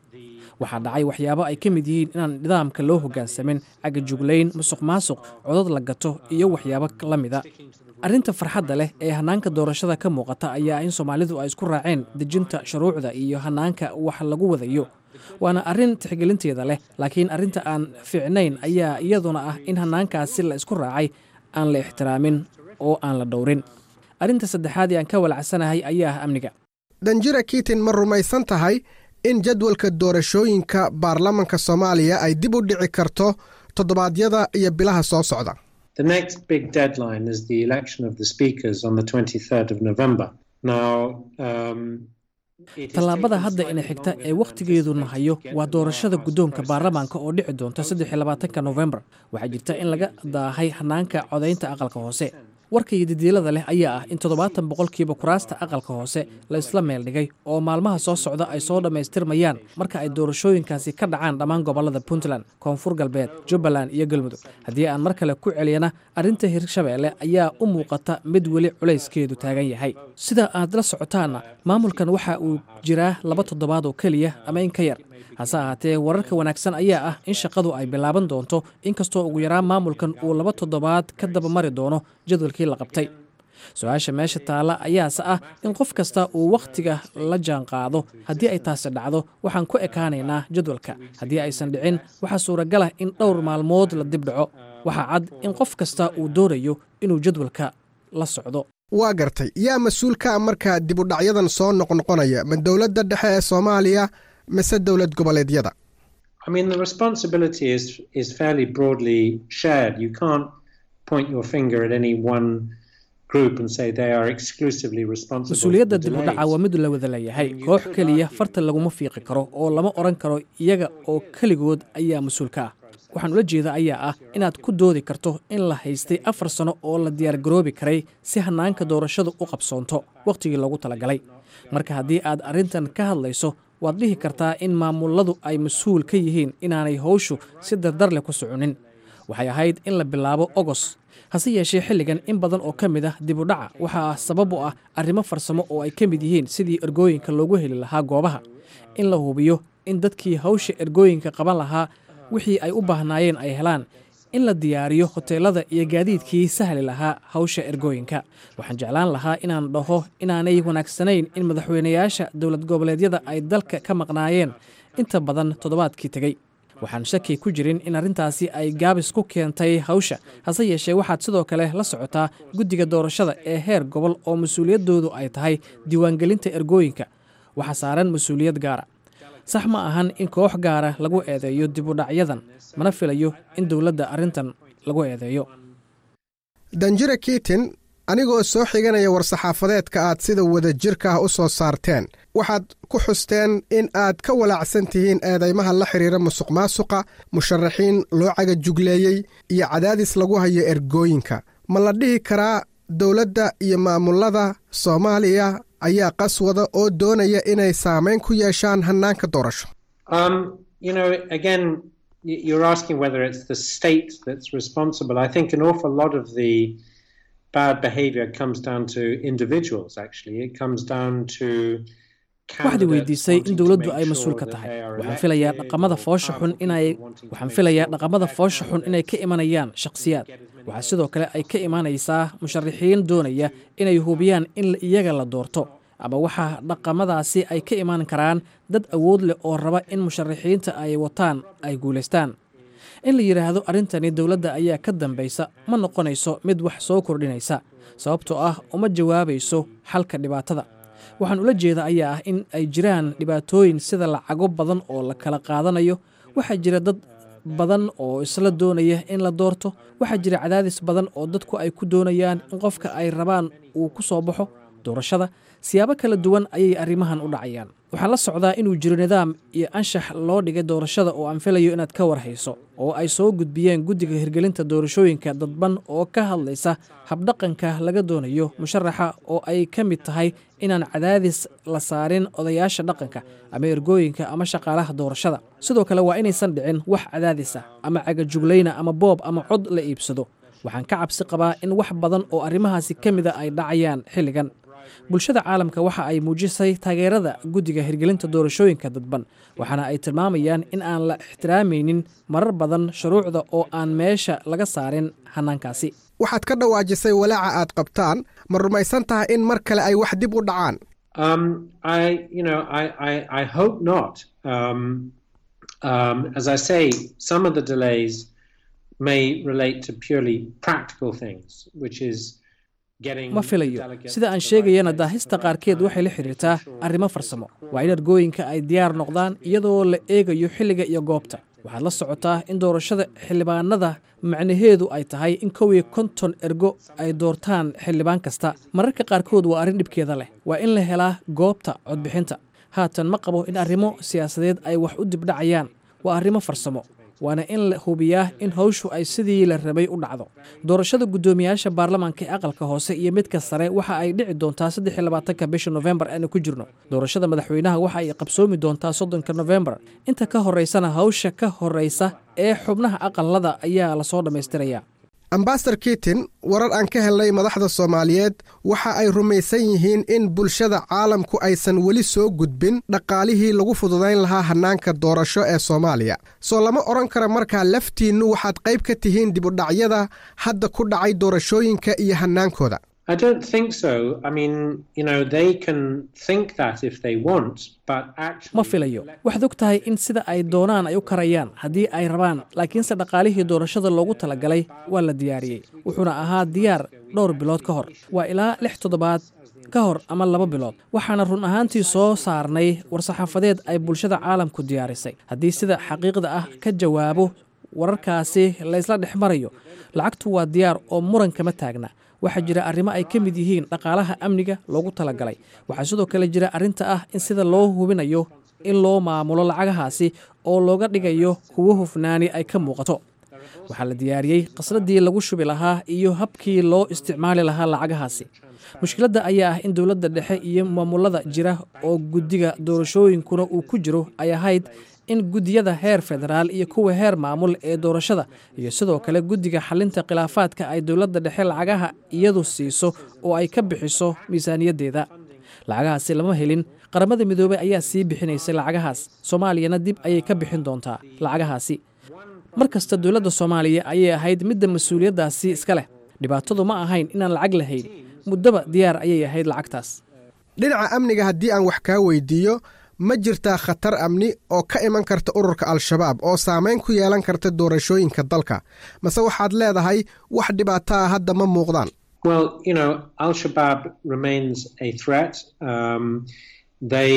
waxaa dhacay waxyaabo ay ka mid yihiin inaan nidaamka loo hoggaansamin cagajuglayn musuq maasuq codad la gato iyo waxyaabo la mida arrinta farxadda leh ee hannaanka doorashada ka muuqata ayaa in soomaalidu ay isku raaceen dejinta shuruucda iyo hannaanka wax lagu wadayo waana arrin tixgelinteeda leh laakiin arrinta aan fiicnayn ayaa iyaduna ah in hannaankaasi la isku raacay aan la ixtiraamin oo aan la dhowrin arrinta saddexaad ee aan ka walacsanahay ayaa ah amniga danjira kiitin ma rumaysan tahay in jadwalka doorashooyinka baarlamanka soomaaliya ay dib u dhici karto toddobaadyada iyo bilaha soo socda The next big deadline is the election of the speakers on the 23rd of November. Now, um, tallaabada hadda ina xigta ee wakhtigeeduna hayo waa doorashada guddoonka baarlamaanka oo dhici doonta saddex iyo labaatanka nofembar waxaa jirta in laga daahay hannaanka codaynta aqalka hoose warka iyo didiilada leh ayaa ah in toddobaatan boqolkiiba kuraasta aqalka hoose la isla meel dhigay oo maalmaha soo socda ay soo dhammaystirmayaan marka ay doorashooyinkaasi ka dhacaan dhammaan gobollada puntland koonfur galbeed jubbaland iyo galmudug haddii aan mar kale ku celiyana arrinta hirshabeelle ayaa u muuqata mid weli culayskeedu taagan yahay sida aad la socotaanna maamulkan waxa uu jiraa laba toddobaad oo keliya ama in ka yar hase ahaatee wararka wanaagsan ayaa ah in shaqadu ay bilaaban doonto inkastoo ugu yaraan maamulkan uu laba toddobaad ka dabamari doono jadwalkii la qabtay su-aasha meesha taalla ayaase ah in qof kasta uu wakhtiga la jaan qaado haddii ay taasi dhacdo waxaan ku ekaanaynaa jadwalka haddii aysan dhicin waxaa suuragalah in dhowr maalmood la dib dhaco waxaa cad in qof kasta uu doonayo inuu jadwalka la socdo waa gartay yaa mas-uulka marka dib u dhacyadan soo noqnoqonaya ma dowladda dhexe ee soomaaliya mise dowlad goboleedyada I mean, the responsibility is is fairly broadly shared. You can't point your finger at any one group and say they are exclusively responsible. mas-uuliyadda for the dib u dhaca delays. waa mid la wada leeyahay koox keliya farta laguma fiiqi karo oo lama odhan karo iyaga oo keligood ayaa mas-uul ka ah waxaan ula jeeda ayaa ah inaad ku doodi karto in la haystay afar sano oo la diyaargaroobi karay si hannaanka doorashadu u qabsoonto wakhtigii loogu talagalay marka haddii aad arrintan ka hadlayso waad dhihi kartaa in maamuladu ay mas-uul ka yihiin inaanay howshu si dardar leh ku soconin waxay ahayd in la bilaabo ogos hase yeeshee xilligan in badan oo ka mid ah dib u dhaca waxaa sabab u ah arrimo farsamo oo ay ka mid yihiin sidii ergooyinka loogu heli lahaa goobaha in la hubiyo in dadkii hawsha ergooyinka qaban lahaa wixii ay u baahnaayeen ay helaan in la diyaariyo hoteelada iyo gaadiidkii sahli lahaa hawsha ergooyinka waxaan jeclaan lahaa inaan dhaho inaanay wanaagsanayn in madaxweynayaasha dowlad goboleedyada ay dalka ka maqnaayeen inta badan toddobaadkii tegey waxaan shaki ku jirin in arrintaasi ay gaabis ku keentay hawsha hase yeeshee waxaad sidoo kale la socotaa guddiga doorashada ee heer gobol oo mas-uuliyaddoodu ay tahay diiwaangelinta ergooyinka waxaa saaran mas-uuliyad gaara sax ma ahan in koox gaara lagu eedeeyo dib u dhacyadan mana filayo in dowladda arrintan lagu eedeeyo danjire kiitin anigoo soo xiganaya war-saxaafadeedka aad sida wadajirka ah u soo saarteen waxaad ku xusteen in aad ka walaacsan tihiin eedaymaha la xidhiira musuq maasuqa musharaxiin loo cagajugleeyey iyo cadaadis lagu hayo ergooyinka ma la dhihi karaa dowladda iyo maamulada soomaaliya ayaa qaswada oo doonaya inay saamayn ku yeeshaan hannaanka doorasho Um, you know, again, y- you're asking whether it's the state that's responsible. I think an awful lot of the bad behavior comes down to individuals, actually. It comes down to. waxaad weydiisay in dowladdu ay mas-uul ka tahay waxaan filayaa dhaqamada foosha xun inay waxaan filayaa dhaqamada foosha xun inay ka imanayaan shakhsiyaad waxaa sidoo kale ay ka imanaysaa musharaxiin doonaya inay hubiyaan in iyaga la doorto ama waxaa dhaqamadaasi ay ka iman karaan dad awood leh oo raba in musharaxiinta ay wataan ay guulaystaan in la yidhaahdo arrintani dowladda ayaa ka dambaysa ma noqonayso mid wax soo kordhinaysa sababtoo ah uma jawaabayso xalka dhibaatada waxaan ula jeeda ayaa ah in ay jiraan dhibaatooyin sida lacago badan oo la kala qaadanayo waxaa jira dad badan oo isla doonaya in la doorto waxaa jira cadaadis badan oo dadku ay ku doonayaan in qofka ay rabaan uu ku soo baxo doorashada siyaabo kala duwan ayay arrimahan u dhacayaan waxaan la socdaa inuu jiro nidaam iyo anshax loo dhigay doorashada oo aan filayo inaad ka warhayso oo ay soo gudbiyeen guddiga hirgelinta doorashooyinka dadban oo ka hadlaysa habdhaqanka laga doonayo musharaxa oo ay ka mid tahay inaan cadaadis la saarin odayaasha dhaqanka ama ergooyinka ama shaqaalaha doorashada sidoo kale waa inaysan dhicin wax cadaadisa ama cagajuglayna ama boob ama cod la iibsado waxaan ka cabsi qabaa in wax badan oo arrimahaasi ka mida ay dhacayaan xilligan bulshada caalamka waxa ay muujisay taageerada guddiga hirgelinta doorashooyinka dadban waxaana ay tilmaamayaan in aan la ixtiraamaynin marar badan shuruucda oo aan meesha laga saarin hannaankaasi waxaad ka dhawaajisay walaaca aad qabtaan ma rumaysan tahay in mar kale ay wax dib u dhacaan Um, I, you know, I, I, I hope not. Um, um, as I say, some of the delays may relate to purely practical things, which is getting ma filayo sida aan sheegayana daahista qaarkeed waxay la xidhiirtaa arrimo farsamo waa in ergooyinka ay diyaar noqdaan iyadoo la eegayo xilliga iyo goobta waxaad la socotaa in doorashada xildhibaanada macnaheedu ay tahay in kow iyo konton ergo ay doortaan xildhibaan kasta mararka qaarkood waa arrin dhibkeeda leh waa in la helaa goobta codbixinta haatan ma qabo in arrimo siyaasadeed ay wax u dibdhacayaan waa arrimo farsamo waana in la hubiyaa in hawshu ay sidii la rabay u dhacdo doorashada guddoomiyaasha baarlamaanka ee aqalka hoose iyo midka sare waxa ay dhici doontaa saddex labaatanka bisha nofembar aanu ku jirno doorashada madaxweynaha waxa ay qabsoomi doontaa soddonka nofembar inta ka horeysana hawsha ka horeysa ee xubnaha aqalada ayaa lasoo dhammaystirayaa ambasador kiitin warar aan ka helnay madaxda soomaaliyeed waxa ay rumaysan yihiin in bulshada caalamku aysan weli soo gudbin dhaqaalihii lagu fududayn lahaa hannaanka doorasho ee soomaaliya soo lama odhan kara markaa laftiinnu waxaad qayb ka tihiin dibudhacyada hadda ku dhacay doorashooyinka iyo hannaankooda I don't think so. I mean, you know, they can think that if they want, but actually. ma filayo waxaad og tahay in sida ay doonaan ay u karayaan haddii ay rabaan laakiinse dhaqaalihii doorashada loogu talagalay waa la diyaariyey wuxuuna ahaa diyaar dhowr bilood ka hor waa ilaa lix toddobaad ka hor ama laba bilood waxaana run ahaantii soo saarnay war-saxaafadeed ay bulshada caalamku diyaarisay haddii sida xaqiiqda ah ka jawaabo wararkaasi laysla dhex marayo lacagtu waa diyaar oo muran kama taagna waxaa jira arrimo ay ka mid yihiin dhaqaalaha amniga loogu talagalay waxaa sidoo kale jira arrinta ah in sida loo hubinayo in loo maamulo lacagahaasi oo looga dhigayo kuwo hufnaani ay ka muuqato waxaa la diyaariyey qasradii lagu shubi lahaa iyo habkii loo isticmaali lahaa lacagahaasi mushkiladda ayaa ah in dowladda dhexe iyo maamulada jira oo guddiga doorashooyinkuna uu ku jiro ay ahayd in guddiyada heer federaal iyo kuwa heer maamul ee doorashada iyo sidoo kale guddiga xalinta khilaafaadka ay dowladda dhexe lacagaha iyadu siiso oo ay ka bixiso miisaaniyaddeeda lacagahaasi lama helin qaramada midoobey ayaa sii bixinaysay lacagahaas soomaaliyana dib ayay ka bixin doontaa lacagahaasi mar kasta dowladda soomaaliya ayay ahayd midda mas-uuliyaddaasi iska leh dhibaatadu ma ahayn inaan lacag lahayn muddaba diyaar ayay ahayd lacagtaas dhinaca amniga haddii aan wax kaa weydiiyo ma jirtaa khatar amni oo ka iman karta ururka al-shabaab oo saamayn ku yeelan karta doorashooyinka dalka mase waxaad leedahay wax dhibaato ah hadda ma muuqdaan Well, you know, Al Shabaab remains a threat. Um, they,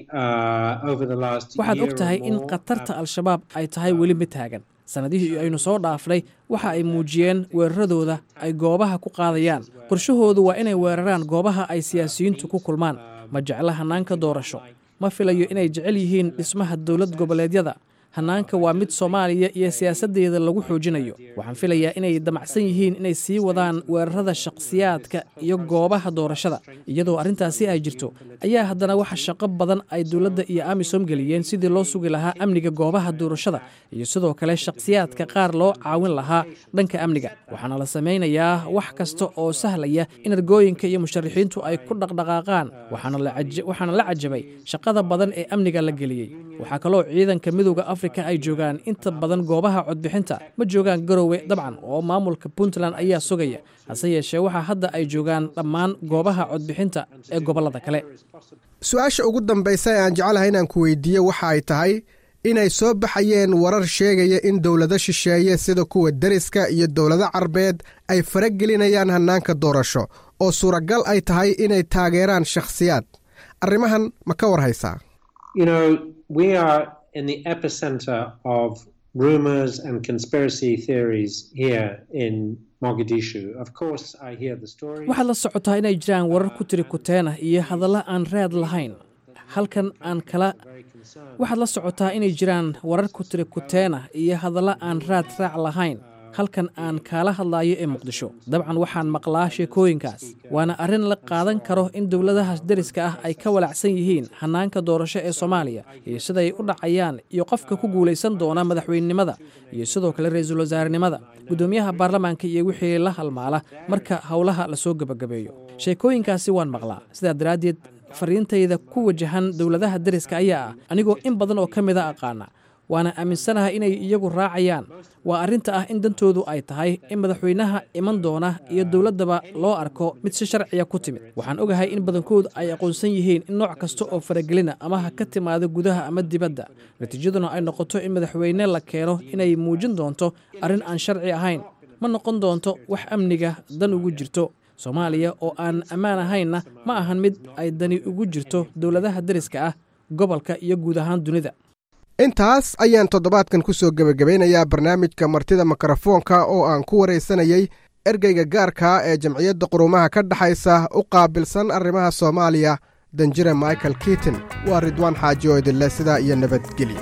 uh, over the last waxaad year og tahay or in more, khatarta al-shabaab ay tahay weli mid taagan sannadihii aynu soo dhaafnay waxa ay muujiyeen weeraradooda ay goobaha ku qaadayaan qorshahoodu waa inay weeraraan goobaha ay siyaasiyiintu ku kulmaan ma jecla hannaanka doorasho ma filayo inay jecel yihiin dhismaha dowlad goboleedyada hannaanka waa mid soomaaliya iyo siyaasaddeeda lagu xoojinayo waxaan filayaa inay damacsan yihiin inay sii wadaan weerarada shakhsiyaadka iyo goobaha doorashada iyadoo arrintaasi ay jirto ayaa haddana waxa shaqo badan ay dowladda iyo amisom geliyeen sidii loo sugi lahaa amniga goobaha doorashada iyo sidoo kale shakhsiyaadka qaar loo caawin lahaa dhanka amniga waxaana la samaynayaa wax kasta oo sahlaya in argooyinka iyo musharaxiintu ay ku dhaqdhaqaaqaan waxaana la caja- waxaana la cajabay shaqada badan ee amniga la geliyey waxaa kaloo ciidanka midowda afrika ay joogaan inta badan goobaha codbixinta ma joogaan garowe dabcan oo maamulka puntland ayaa sugaya hase yeeshee waxaa hadda ay joogaan dhammaan goobaha codbixinta ee gobollada kale su-aasha ugu dambaysa ee aan jecelahay inaan ku weydiiyo waxa ay tahay inay soo baxayeen warar sheegaya in dowlado shisheeye sida kuwa deriska iyo dowlado carbeed ay faragelinayaan hannaanka doorasho oo suuragal ay tahay inay taageeraan shakhsiyaad arrimahan ma ka war haysaa you know, we are in the epicenter of rumors and conspiracy theories here in Mogadishu. Of course, I hear the stories. waxaad la socotaa inay jiraan warar ku tiri kuteen ah iyo hadalla aan raad lahayn halkan aan kala waxaad la socotaa inay jiraan warar ku tiri kuteen ah iyo hadalla aan raad raac lahayn halkan aan kaala hadlayo ee muqdisho dabcan waxaan maqlaa sheekooyinkaas waana arrin la qaadan karo in dowladaha deriska ah ay ka walacsan yihiin hannaanka doorasho ee soomaaliya iyo siday u dhacayaan iyo qofka ku guulaysan doona madaxweynenimada iyo sidoo kale ra-iisul wasaarenimada guddoomiyaha baarlamaanka iyo wixii la halmaala marka howlaha lasoo gebagabeeyo sheekooyinkaasi waan maqlaa sidaa daraaddeed fariintayda ku wajahan dowladaha deriska ayaa ah anigoo in badan oo ka mida aqaana waana aaminsanaha inay iyagu raacayaan waa arrinta ah in dantoodu ay tahay in madaxweynaha iman doona iyo dowladdaba loo arko mid si sharciya ku timid waxaan ogahay in badankoodu ay aqoonsan yihiin in nooc kasta oo faragelina ama ha ka timaado gudaha ama dibadda natiijaduna ay noqoto in madaxweyne la keeno inay muujin doonto arrin aan sharci ahayn ma noqon doonto wax amniga dan ugu jirto soomaaliya oo aan ammaan ahaynna ma ahan mid ay dani ugu jirto dowladaha deriska ah gobolka iyo guud ahaan dunida intaas ayaan toddobaadkan ku soo gebagabaynayaa barnaamijka martida mikrofoonka oo aan ku waraysanayey ergeyga gaarka ee jamciyadda qurumaha ka dhexaysa u qaabilsan arrimaha soomaaliya danjire michael kiitin waa ridwaan xaaji oo idinleh sidaa iyo nabadgelyo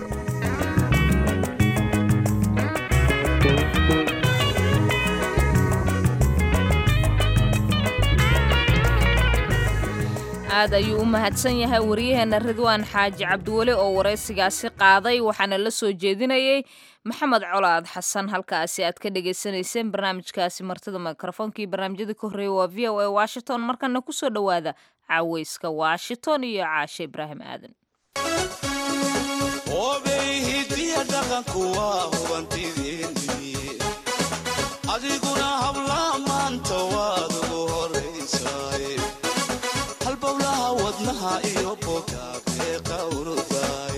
aad ayuu u mahadsan yahay waryaheena ridwaan xaaji cabdiweli oo waraysigaasi qaaday waxaana la soo jeedinayey maxamed colaad xasan halkaasi aad ka dhagaysanayseen barnaamijkaasi martida mikrofonkii barnaamijyada ka horreeya waa v o a washington markana kusoo dhowaada caaweyska washington iyo caashe ibraahim aadan adiguna habla maanta waad ugu horay horaysaay halbowlaha wadnaha iyo bogaabee qawrudaay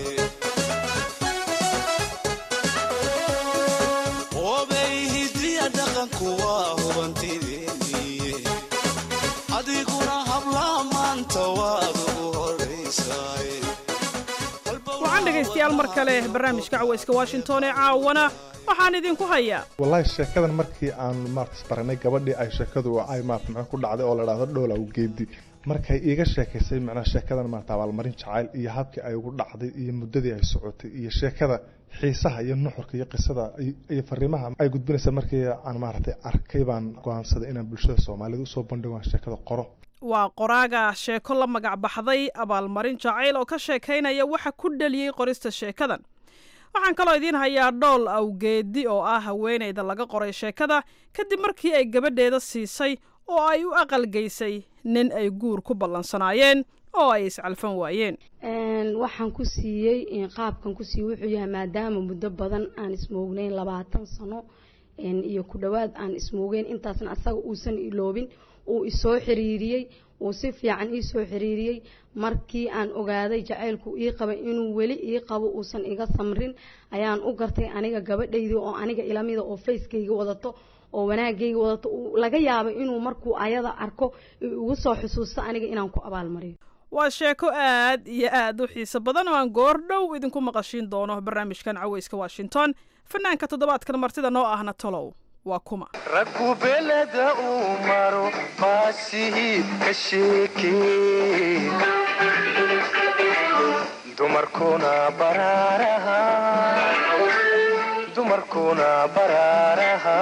obay hidiya dhaqanku waa hubantideeniye adiguna hablaha maanta waad ugu horaysaay waxaan dhegaystayaal mar kale barnaamijka cawayska washington ee caawana waxaan idinku hayaa wallaahi sheekadan markii aan maartas baranay gabadhii ay sheekadu ay maarta maxaa ku dhacday oo la dhahdo dhowlaw geedi markay iiga sheekaysay macnaa sheekadan maarta abaalmarin jacayl iyo habkii ay ugu dhacday iyo muddadii ay socotay iyo sheekada xiisaha iyo nuxurka iyo qisada iyo fariimaha ay gudbinaysa markii aan maaragtay arkay baan go'aansaday inaan bulshada soomaalida usoo bandhigo aan sheekada qoro waa qoraaga sheeko la magac baxday abaalmarin jacayl oo ka sheekaynaya waxa ku dhaliyey qorista sheekadan waxaan kaloo idiin hayaa dhool awgeedi oo ah haweenayda laga qoray sheekada kadib markii ay gabadheeda siisay oo ay u aqalgeysay nin ay guur ku ballansanaayeen oo ay iscalfan waayeen waxaan ku siiyey qaabkan ku siiyey wuxuu yahay maadaama muddo badan aan ismoognayn labaatan sano iyo ku dhowaad aan ismoogeyn intaasna asaga uusan iloobin uu isoo xiriiriyey uu si fiican iisoo xiriiriyey markii aan ogaaday jacaylku ii qabay inuu weli ii qabo uusan iga samrin ayaan u gartay aniga gabadhaydii oo aniga ilamida oo facekayga wadato oo wanaagayga wadato laga yaabay inuu markuu ayada arko ugu soo xusuusto aniga inaan ku abaalmariyo waa sheeko aad iyo aad u xiiso badan oo aan goor dhow idinku maqashiin doono barnaamijkan cawayska washington fanaanka toddobaadkan martida noo ahna tolow waa kuma raggu beleda uu maro baasihii ka sheekee dumarkuna baraaraha dumarkuna baraaraha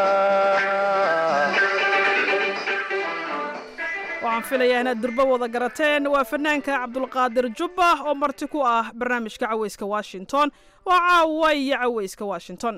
waxaan filayaa inaad durbo wada garateen waa fanaanka cabdulqaadir jubba oo marti ku ah barnaamijka cawayska washington waa caawa iyo cawayska washington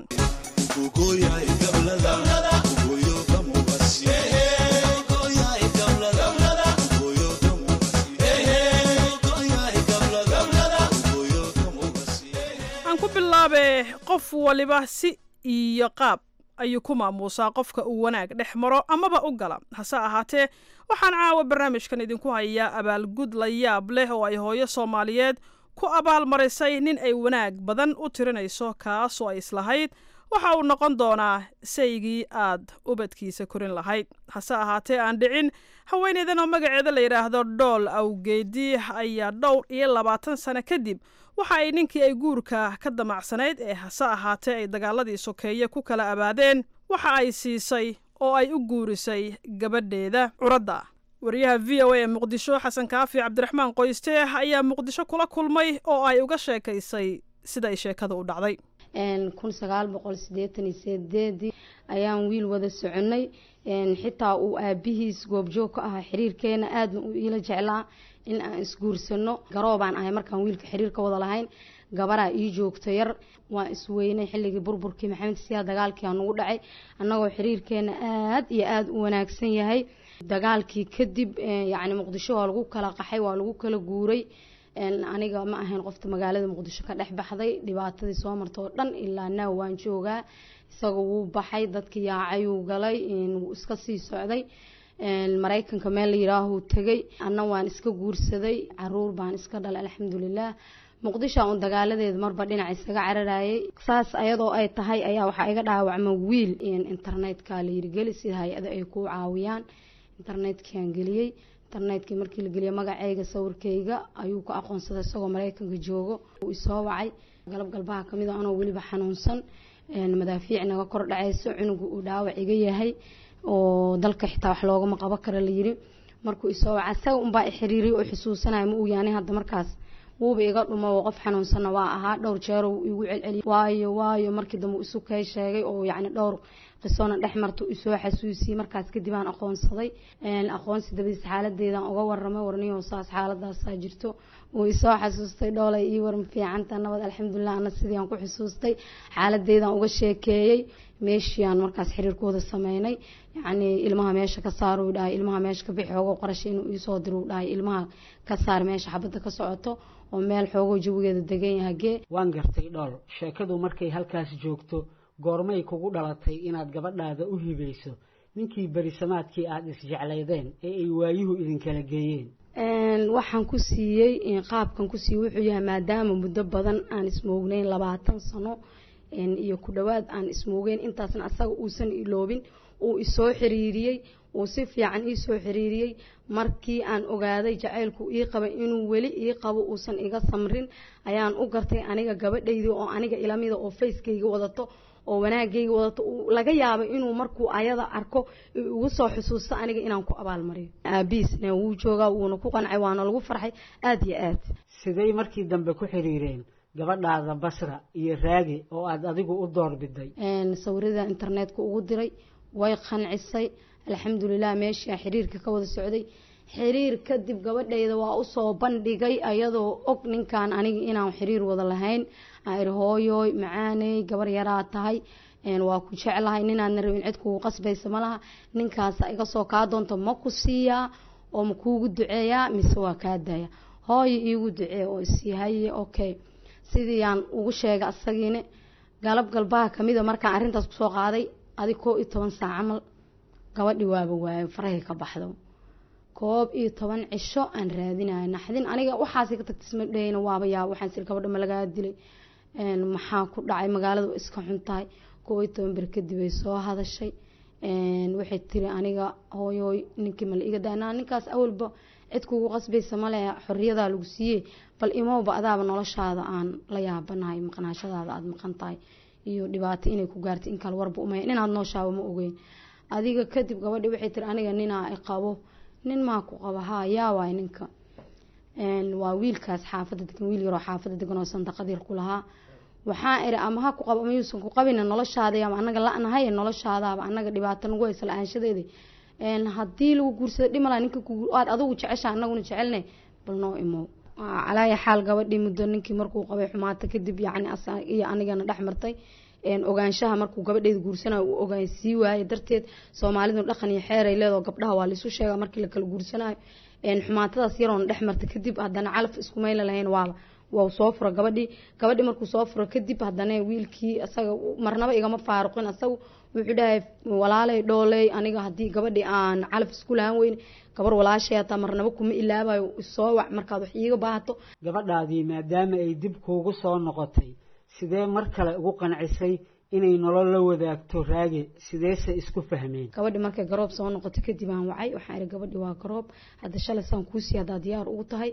aan ku bilaabe qof waliba si iyo qaab ayuu ku maamuusaa qofka uu wanaag dhex maro amaba u gala hase ahaatee waxaan caawa barnaamijkan idinku hayaa abaalgud la yaab leh oo ay hooyo soomaaliyeed ku abaalmarisay nin ay wanaag badan u tirinayso kaasoo ay islahayd waxa uu noqon doonaa saygii aad ubadkiisa korin lahayd hase ahaatee aan dhicin haweeneydan oo magaceeda la yidhaahdo dhool awgeedi ayaa dhowr iyo labaatan sano kadib waxa ay ninkii ay guurka ka damacsanayd ee hase ahaatee ay dagaaladii sokeeye ku kala abaadeen waxa ay siisay oo ay u guurisay gabadheeda curadda wariyaha v o a ee muqdisho xasan kaafi cabdiraxmaan qoyste ayaa muqdisho kula kulmay oo ay uga sheekaysay siday sheekada u dhacday kun sagaal boqol sideetan iyo sideedii ayaan wiil wada soconay xitaa uu aabihiis goobjoog ka ahaa xiriirkeena aadna uu iila jeclaa in aan isguursano garoobaan ahay markaan wiilka xiriir ka wada lahayn gabaraa ii joogto yar waan isweynay xilligii burburkii maxamed siyaa dagaalkii aa nagu dhacay annagoo xiriirkeena aad iyo aada u wanaagsan yahay dagaalkii kadib yacni muqdisho waa lagu kala qaxay waa lagu kala guuray aniga ma ahayn qofta magaalada muqdisho ka dhex baxday dhibaatadii soo marta oo dhan ilaa naaw waan joogaa isaga wuu baxay dadkii yaacayuu galay wuu iska sii socday maraykanka meel la yidhaahuu tegay anna waan iska guursaday caruur baan iska dhalay alxamdulilah muqdisho un dagaaladeeda marba dhinac isaga cararayay saas ayadoo ay tahay ayaa waxaa iga dhaawacma wiil internetka la yirigeli sida hay-ada ay ku caawiyaan internetkiaan geliyey internetkii markii la geliyay magacayga sawirkayga ayuu ku aqoonsaday isagoo maraykanka joogo uu isoo wacay galab galbaha kamid a anoo weliba xanuunsan madaafiic naga kor dhacayso cunuga uu dhaawac iga yahay oo dalka xitaa wax loogama qabo kara la yiri markuu isoo waca isaga unbaa i xiriiriyay oo xusuusanaya ma uu yaanay hadda markaas wuuba iga dhumo oo qof xanuunsanna waa ahaa dhowr jeero uu igu celceliyay waayo waayo markii dambe isu kay sheegay oo yacni dhowr qisoona dhex marta isoo xasuusiyey markaas kadib aan aqoonsaday aqoonsi dabadiis xaaladeedaan uga waramay warniyo saas xaaladaasaa jirto uu isoo xasuustay dhoolay ii waran fiicanta nabad alxamdulilah ana sidii aan ku xusuustay xaaladeedaan uga sheekeeyey meeshii aan markaas xiriirkooda sameynay yacni ilmaha meesha ka saar uu dhahay ilmaha meesha ka bixi xoogo qarasha inuu iisoo diro uu dhahay ilmaha ka saar meesha xabadda ka socoto oo meel xoogo jawigeeda degan yahay gee waan gartay dhool sheekadu markay halkaas joogto goormay kugu dhalatay inaad gabadhaada u hibayso ninkii berisamaadkii aada isjeclaydeen ee ay waayuhu idinkala geeyeen waxaan ku siiyey qaabkan ku siiyey wuxuu yahay maadaama muddo badan aan ismoognayn labaatan sano iyo ku dhowaad aan ismoogeyn intaasna asaga uusan iloobin uu isoo xiriiriyey uu si fiican iisoo xiriiriyey markii aan ogaaday jacaylku ii qabay inuu weli ii qabo uusan iga samrin ayaan u gartay aniga gabadhaydii oo aniga ilamida oo facekayga wadato oo wanaagayga wadato laga yaabo inuu markuu ayada arko ugu soo xusuusto aniga inaan ku abaalmariyo aabiisna wuu joogaa wuuna ku qancay waana lagu farxay aada iyo aad siday markii dambe ku xiriireen gabadhaada basra iyo raagi oo aada adigu u doorbiday sawirada internetka ugu diray way qancisay alxamdulilah meeshii xiriirka ka wada socday xiriir kadib gabadhayda waa usoo bandhigay ayadoo og ninkan aniga inaan xiriir wada lahayn ir hooyoy macaaney gabar yaraa tahay waa ku jeclahay ninaadna rabin cid kugu qasbaysa malaha ninkaasa iga soo kaa doonto ma ku siiyaa oo ma kuugu duceeyaa mise waa kaa daaya hooyo iigu ducee oo isyahaye okay sidii aan ugu sheegay asagiina galab galbaha kamida markaan arrintaas kusoo qaaday adig koo iyo toban saac camal gabadhi waaba waayo farahay ka baxdo koob iyo toban cisho aan raadinayo naxdin aniga waxaas ka tagta isma dhahayna waaba yaaba waxaan sir gabadha ma lagaa dilay maxaa ku dhacay magaaladu iska xun tahay koob iyo toban beri kadib ay soo hadashay waxay tiri aniga hooyooy ninkii ma la iga daanaa ninkaas awalba cid kugu qasbaysa male xoriyadaa lagu siiyey bal imowba adaaba noloshaada aan la yaabanahay maqnaashadaada aada maqan tahay iyo dhibaato inay ku gaartay in kale warba umaya inaad nooshaaba ma ogeyn adiga kadib gabadhi waxay tiri aniga ninaa qabo nin maa ku qaba haa yaa waay ninka waa wiilkaas xaafadda degan wiil yaroo xaafadda degan oo sandaqad yar ku lahaa waxaan iri ama ha ku qabo ama yuusan ku qabina noloshaada ama anaga la-nahay noloshaadaaba anaga dhibaato nagu haysa la-aanshadeeda haddii lagu guursado dhimala ninka aad adigu jecesha anaguna jecelne bal noo imow calaaya xaal gabadhii muddo ninkii markuu qabay xumaata kadib yacni iyo anigana dhex martay ogaanshaha markuu gabadheeda guursanayo uu ogaansii waaye darteed soomaalidu dhaqan iyo xeeray leedoo gabdhaha waa laisu sheega markii lakala guursanayo xumaatadaas yaroona dhex marta kadib haddana calaf isku mayla lahayn waaba waa soo fura gabadhii gabadhii markuu soo furo kadib haddana wiilkii asaga marnaba igama faaruqin asagu wuxuu dhahay walaalay dhooley aniga haddii gabadhii aan calaf isku lahaan weyne gabar walaashay hataa marnaba kuma ilaabayo soo wac markaad wax iiga baahato gabadhaadii maadaama ay dib kuugu soo noqotay sidee mar kale ugu qancisay inay nolol la wadaagto raage sideese isku fahmeen gabadhi markay garoob soo noqotay kadib aan wacay waxaan ihi gabadhi waa garoob hadda shalay saan kuusii haddaa diyaar ugu tahay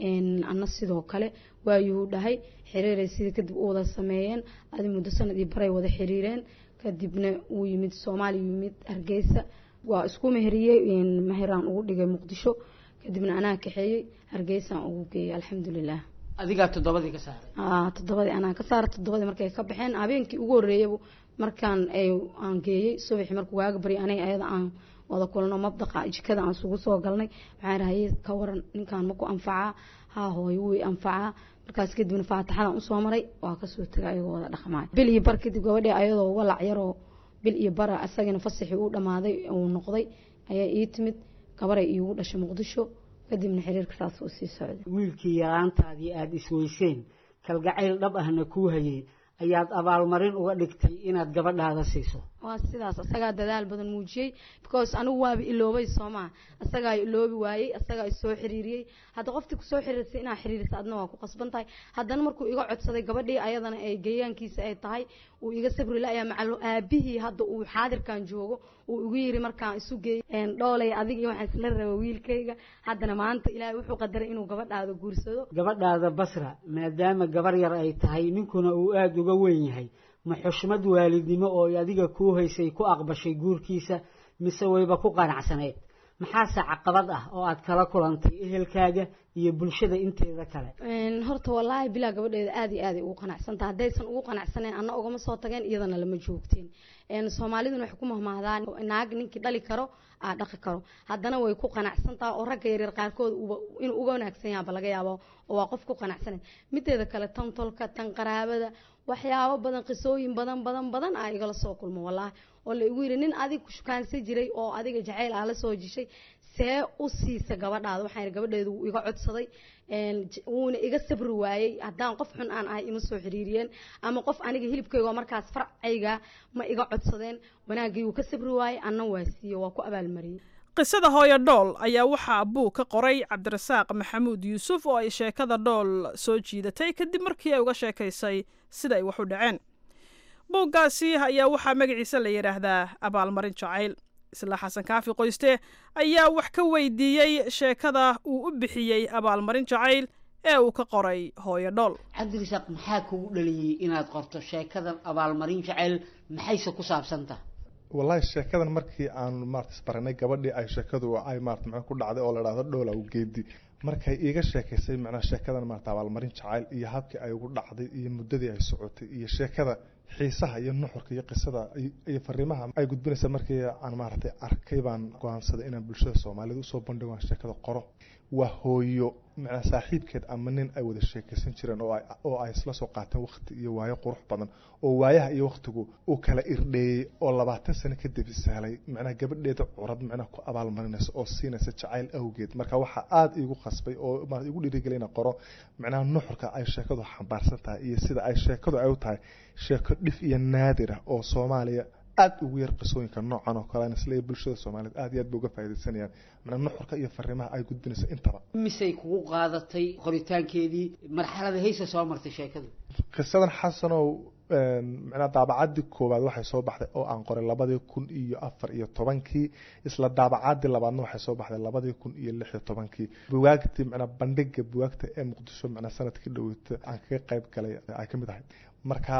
ana sidoo kale waayuu dhahay xiriiray sidii kadib u wada sameeyeen adi muddo sanad iyo baray wada xiriireen kadibna wuu yimid soomaaliya yimid hargeysa waa isku meheriyey meheraan ugu dhigay muqdisho kadibna anaa kaxeeyey hargeysaan ugu geeyey alxamdulilah adigaa toddobadii ka saaray toddobadii anaa ka saaray toddobadii markay ka baxeen habeenkii ugu horreeyaba markaan aan geeyey subaxii markuu waaga baryay aniga ayada aan wada kulno mabdaqa jikada aan isugu soo galnay waxaan rahaye ka waran ninkaan maku anfacaa haa hooyo wuu anfacaa markaas kadibna faataxadan usoo maray waa kasoo tegay ayagoo wada dhaqmaayo bil iyo bar kadib gabadhii ayadoo walac yaroo bil iyo bara asagana fasaxii uu dhamaaday uu noqday ayaa ii timid gabaray iigu dhashay muqdisho kadibna xiriirka saas uu sii socday wiilkii yaraantaadii aada isweyseen kalgacayl dhab ahna kuu hayay ayaad abaalmarin uga dhigtay inaad gabadhaada siiso waa sidaas asagaa dadaal badan muujiyey because anigu waaba iloobay soomaa asagaa iloobi waayey asagaa isoo xiriiriyey hadda qoftii kusoo xiriirsay inaa xiriirisa adna waa ku qasban tahay haddana markuu iga codsaday gabadhii ayadana ay geeyaankiisa ay tahay uu iga sabri la-yaa macalo aabihii hadda uu xaadirkan joogo uu igu yiri markaan isu geeyey dhoolay adig iyo waxaan isla raba wiilkayga haddana maanta ilaahay wuxuu qadaray inuu gabadhaada guursado gabadhaada basra maadaama gabar yar ay tahay ninkuna uu aada uga weyn yahay ma xushmad waalidnimo oo adiga kuu haysay ku aqbashay guurkiisa mise wayba ku qanacsaneyd maxaase caqabad ah oo aad kala kulantay ehelkaaga iyo bulshada inteeda kale horta wallaahi bilaa gabadheeda aada iyo aaday ugu qanacsantaha haddaysan ugu qanacsaneen anna ugama soo tageen iyadana lama joogteen soomaaliduna waxay ku mahmaahdaan naag ninkii dhali karo aa dhaqi karo haddana way ku qanacsantaha oo ragga yaryar qaarkood inuu uga wanaagsan yaaba laga yaabo oo waa qof ku qanacsanen mideeda kale tan tolka tan qaraabada waxyaabo badan qisooyin badan badan badan aa igala soo kulmo wallaahi oo la igu yidhi nin adig ku shukaansan jiray oo adiga jacayl aa la soo jishay see u siisa gabadhaada waxaan ihi gabadheedu wuu iga codsaday een, j- wuuna iga sabri waayey haddaan qof xun aan ahay ima soo xiriiriyeen ama qof aniga hilibkayga oo markaas farcayga ma iga codsadeen wanaagii wuu ka sabri waayey anna waa siiye waa ku abaalmariyey qisada hooyo dhool ayaa waxaa buug ka qoray cabdirasaaq maxamuud yuusuf oo ay sheekada dhool soo jiidatay kadib markii ay uga sheekaysay sida ay wax u dhaceen buuggaasi ayaa waxaa magaciisa la yidhaahdaa abaalmarin jacayl isla xasan kaafi qoyste ayaa wax ka weydiiyey sheekada uu u bixiyey abaalmarin jacayl ee uu ka qoray hooyo dhool cabdirasaaq maxaa kugu dhaliyey inaad qorto sheekadan abaalmarin jacayl maxayse ku saabsantah wallahi sheekadan markii aan maarata isbaranay gabadhii ay sheekadu ay maarata maxaa ku dhacday oo la dhahdo dhowla u geedi markay iiga sheekaysay macnaha sheekadan maarata abaalmarin jacayl iyo habkii ay ugu dhacday iyo muddadii ay socotay iyo sheekada xiisaha iyo nuxurka iyo qisada iyo- iyo fariimaha ay gudbinaysa markii aan maaragtay arkay baan go-aansaday inaan bulshada soomaaliyed usoo bandhigo aan sheekada qoro waa hooyo macnaa saaxiibkeed ama nin ay wada sheekaysan jireen oo ay oo ay isla soo qaateen waqti iyo waayo qurux badan oo waayaha iyo waqtigu uu kala irdheeyey oo labaatan sano kadib ishelay macnaha gabadheeda curad macnaha ku abaalmarinaysa oo siinaysa jacayl awgeed marka waxaa aada iigu qasbay oo maarata igu dhiirigelay inaan qoro macnaha nuxurka ay sheekadu xambaarsan tahay iyo sida ay sheekadu ay u tahay sheeko dhif iyo naadir ah oo soomaaliya aada ugu yar qisooyinka noocan oo kale isla bulshada soomaaliyeed aada iyo aad bay uga faaidaysanayaan macnaa nuxurka iyo fariimaha ay gudbinayso intaba misay kugu qaadatay qoritaankeedii marxalada haysa soo martay sheekadu qisadan xasanow macnaa daabacaddii koowaad waxay soo baxday oo aan qoray labadii kun iyo afar iyo tobankii isla daabacaddii labaadna waxay soo baxday labadii kun iyo lix iyo tobankii buwaagtii macnaa bandhiga buwaagta ee muqdisho macnaa sanadkii dhoweyta aan kaga qayb galay ay ka mid ahay marka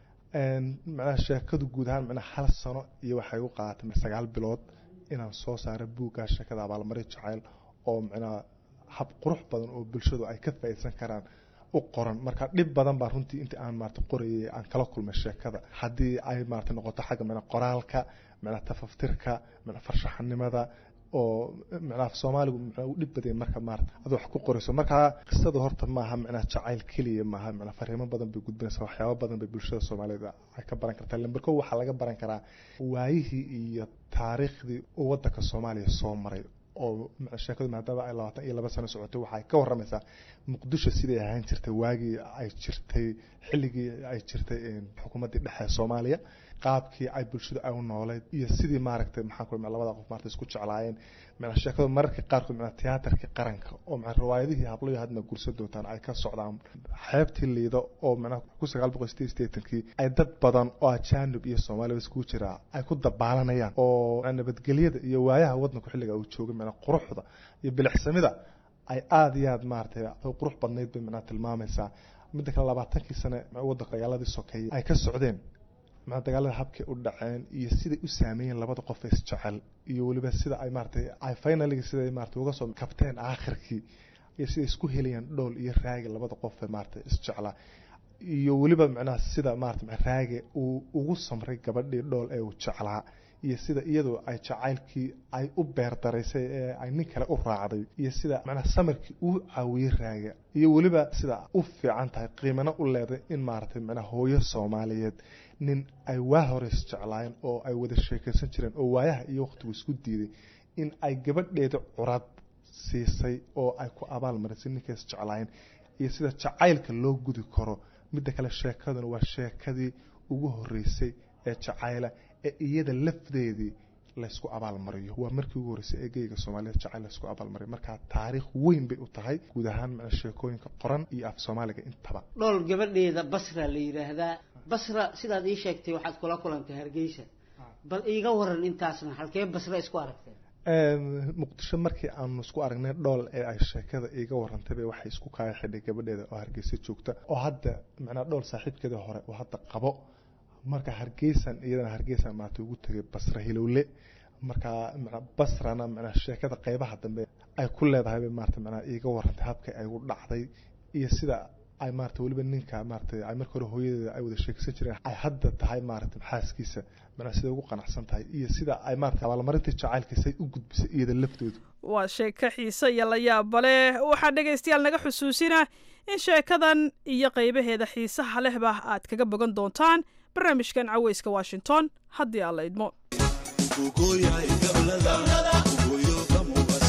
macnaha sheekadu guud ahaan macnaa hal sano iyo waxay u qaadatay sagaal bilood inaan soo saaro buuggaa sheekada abaalmarin jacayl oo macnaa hab qurux badan oo bulshadu ay ka faa'iidsan karaan u qoran marka dhib badan baa runtii intii aan maarata qorayay aan kala kulmay sheekada haddii ay maarata noqoto xagga macnaa qoraalka macnaa tafaftirka macnaa farshaxanimada oo macnaa soomaaligu macnaa u dhib badaya marka maarata ad wax ku qorayso marka qisada horta maaha macnaa jacayl keliya maaha macnaa fariimo badan bay gudbinaysaa waxyaabo badan bay bulshada soomaaliyeed ay ka baran kartaa lamber kow waxaa laga baran karaa waayihii iyo taariikhdii uu waddanka soomaaliya soo maray oo sheekadu maadaama ay labaatan iyo laba sano socotay waxay ka warramaysaa muqdisho siday ahaan jirtay waagii ay jirtay xilligii ay jirtay xukuumaddii dhexe ee soomaaliya qaabkii ay bulshadu ay u nooleyd iyo sidii maaragtay maxaa ku labada qof maarata isku jeclaayeen macnaa sheekadu mararka qaarkood macnaa tiyaatarkii qaranka oo macnaa riwaayadihii hablayo hadma gursa doontaan ay ka socdaan xeebtii liido oo macnaa ku sagaal boqol sideed sideetankii ay dad badan oo ajaanib iyo soomaaliya iskugu jiraa ay ku dabaalanayaan oo nabadgelyada iyo waayaha waddanku xilliga uu joogay macnaa quruxda iyo bilicsamida ay aada iyo aada maaragtay qurux badnayd bay macnaa tilmaamaysaa midda kale labaatankii sane waddanka dagaaladii sokeeyey ay ka socdeen maa dagaalada habkay u dhaceen iyo siday u saameeyeen labada qof ee isjecel iyo weliba sida ay maaratay ay finaliga siday maarata uga soo kabteen aakhirkii iyo siday isku helayaan dhowl iyo raagi labada qof ee maarata isjeclaa iyo weliba macnaha sida maarata raage uu ugu samray gabadhii dhowl ee uu jeclaa iyo sida iyadoo ay jacaylkii ay u beerdaraysay ee ay nin kale u raacday iyo sida macnaha samarkii uu caawiyey raaga iyo weliba sida u fiican tahay qiimana u leeday in maaragtay macnaha hooyo soomaaliyeed nin ay waa hore isjeclaayeen oo ay wada sheekaysan jireen oo waayaha iyo waqtigu isku diiday in ay gabadheeda curad siisay oo ay ku abaal marisay ninkay isjeclaayeen iyo sida jacaylka loo gudi karo midda kale sheekaduna waa sheekadii ugu horeysay ee jacayla ee iyada lafdeedii laysku abaalmariyo waa markii ugu horreysay ee geyga soomaaliyeed jacayl laysku abaalmariyo marka taariikh weyn bay u tahay guud ahaan macnaa sheekooyinka qoran iyo af soomaaliga intaba dhool gabadheeda basra la yidhaahdaa basra sidaad ii sheegtay waxaad kula kulantay hargeysa bal iiga waran intaasna halkee basra isku aragteen muqdisho markii aanu isku aragnay dhool ee ay sheekada iiga warantayba waxay isku kaaya xidhay gabadheeda oo hargeysa joogta oo hadda macnaa dhool saaxiibkeeda hore oo hadda qabo marka hargeysan iyadana hargeysan maarata ugu tegay basra hilowle marka mana basrana mana sheekada qeybaha dambe ay ku leedahay bay maarata manaa iiga warantay habkay ay u dhacday iyo sida ay maarata weliba ninka maarata ay marka hore hooyadeeda ay wada sheekaysan jireen ay hadda tahay maarata xaaskiisa manaa siday ugu qanacsan tahay iyo sida ay maarata abaalmarintii jacaylkiisay u gudbisay iyada laftoodu waa sheeko xiise iyo la yaaba leh waxaa dhegaystayaal naga xusuusina in sheekadan iyo qaybaheeda xiisaha lehba aad kaga bogan doontaan barnaamijkan caweyska washington haddii aan la idmo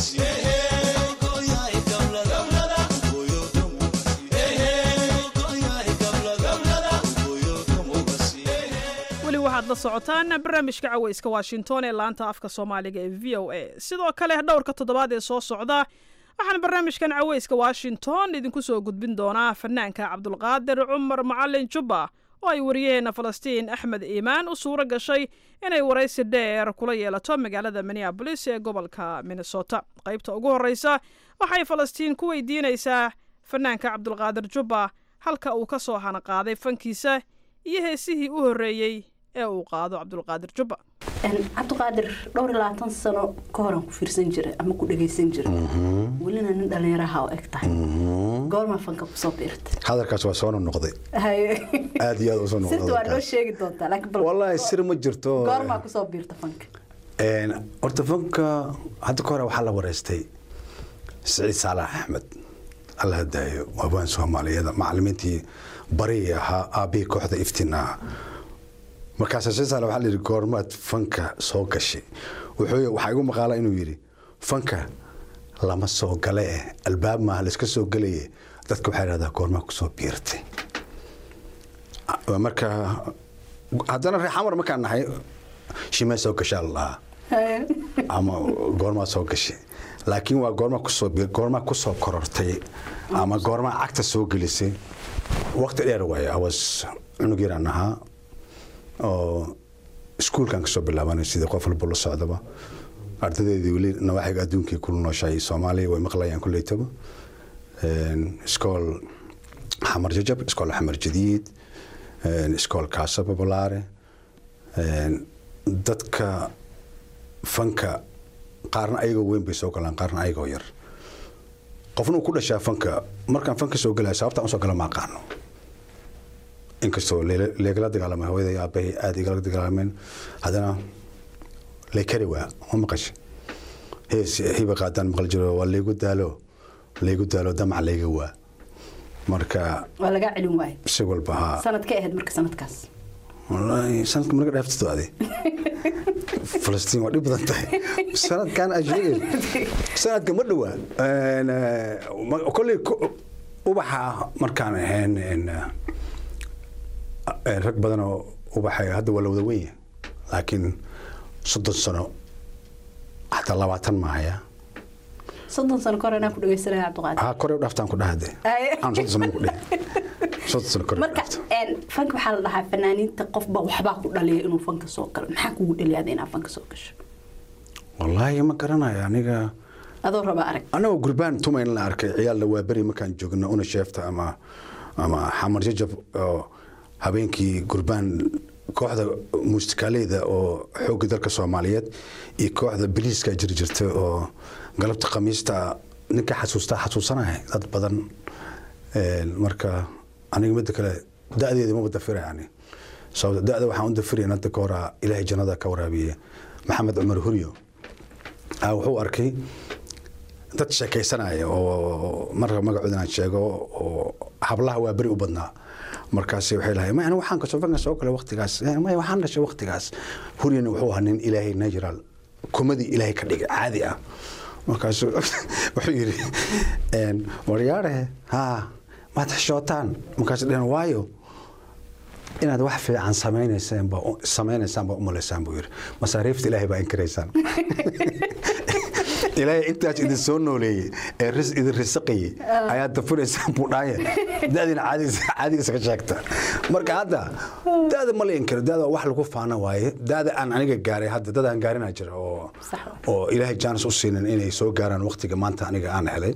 weli waxaad la socotaan barnaamijka caweyska washington ee laanta afka soomaaliga ee v o a sidoo kale dhowrka toddobaad ee soo socda waxaan barnaamijkan caweyska washington idinku soo gudbin doonaa fanaanka cabdulqaadir cumar macalin jubba oo ay wariyaheenna falastiin axmed iimaan u suuro gashay inay waraysi dheer kula yeelato magaalada minneabolis ee gobolka minnesota qaybta ugu horreysa waxay falastiin ku weydiinaysaa fanaanka cabdulqaadir jubba halka uu ka soo hanaqaaday fankiisa iyo heesihii u horreeyey ee uu qaado cabdulqaadir jubba cabdiqaadir dhowr iyo labaatan sano ka horan ku fiirsan jira ama ku dhagaysan jira welina nin dhallinyaraha oo eg tahay goormaa fanka kusoo biirtay hadalkaas waa soo noqday aad iyo aad usoo sirta waa noo sheegi doontaa laakiin bal wallaahi sir ma jirto goormaa kusoo biirta fanka horta fanka hadda ka hore waxaa la wareystay siciid saalax axmed allah daayo waabaan soomaaliyada macalimiintii barigii ahaa aabbihii kooxda iftiin ah markaas siciid saalax waxaa la yidhi goormaad fanka soo gashay wuxuu waxaa igu maqaala inuu yidhi fanka lama soo gale eh albaab maaha layska soo gelaye dadka waxaa yidhahdaa goormaa kusoo biirtay marka haddana reer xamar markaan nahay shimee soo gashaa la dhahaa ama goormaa soo gashay laakiin waa goormaa kusoo goormaa kusoo korortay ama goormaa cagta soo gelisay waqti dheer waaye awas cunug yaraan ahaa oo iskuulkan kasoo bilaabanay sidii qof walba la socdaba ardadeedii weli nawaaxiga adduunkii ku nooshahay soomaaliya way maqlayaan kuleytaba iskool xamar jajab iskool xamar jadiid iskool kaasa babalaare dadka fanka qaarna ayagoo weyn bay soo galaan qaarna ayagoo yar qofna uu ku dhashaa fanka markaan fanka soo gelaya sababtaan usoo gala ma aqaano inkastoo leegala dagaalamay hooyada iyo aabbahay aada igala dagaalameen haddana leykari waa ma maqashay hees hiba qaadaan maqal jiro waa laygu daalo laygu daalo damac layga waa marka waa lagaa celin waaye si walba haa sanad ka ahayd marka sanadkaas wallaahi sanadka marka dhaaftid ade falastiin waa dhib badan tahay sanadkan aad sheegay sanadka ma dhowaa kolley ubaxa markaan ahayn rag badan oo ubaxa hadda waa la wada weyn yahay laakiin soddon sano xataa labaatan maahaya soddon sano kahor anaa ku dhegeysanaya cabdiqaadir haa kore u dhaaftaan ku dhahade aan soddon sano ku dhihi soddon sano kore marka fanka waxaa la dhahaa fanaaniinta qofba waxbaa ku dhaliya inuu fanka soo galo maxaa kugu dhaliyaada inaa fanka soo gasho wallaahi ma garanayo aniga adoo raba arag anagoo gurbaan tumayn la arkay ciyaal la waaberi markaan joogno una sheefta ama ama xamar jajab oo habeenkii gurbaan kooxda muusikaaleyda oo xoogga dalka soomaaliyeed iyo kooxda biliiska jiri jirta oo galabta khamiista ninka xasuustaa xasuusanaya dad badan marka aniga midda kale da-deeda maba dafira yani sababta da-da waxaan u dafirayn hadda ka horaa ilaahay jannada ka waraabiye maxamed cumar huryo wuxuu arkay dad sheekaysanaya oo marka magacooda inaan sheego oo hablaha waa beri u badnaa markaas waxay lahay ma waxaan kasoo fanka soo kale waqtigaas ma waxaan dhashay waqtigaas huryana wuxuu ahaa nin ilaahay natural kumadii ilaahay ka dhigay caadi ah markaas wuxuu yidhi waryaare haa maad xishootaan markaas dhehen waayo inaad wax fiican samaynaysaan baa samaynaysaan baa u malaysaan buu yidhi masaariifta ilaahay baa inkiraysaan ilaahay intaas idin soo nooleeyey ee ris idin risaqayey ayaad dafuraysaan buu dhaaye da-diina caadigiisa ka sheegta marka hadda da-da ma la inkiro da-da wax lagu faana waaye da-da aan aniga gaaray hadda dad aan gaarinaa jira oo oo ilaahay jaanis u siinin inay soo gaaraan waqtiga maanta aniga aan helay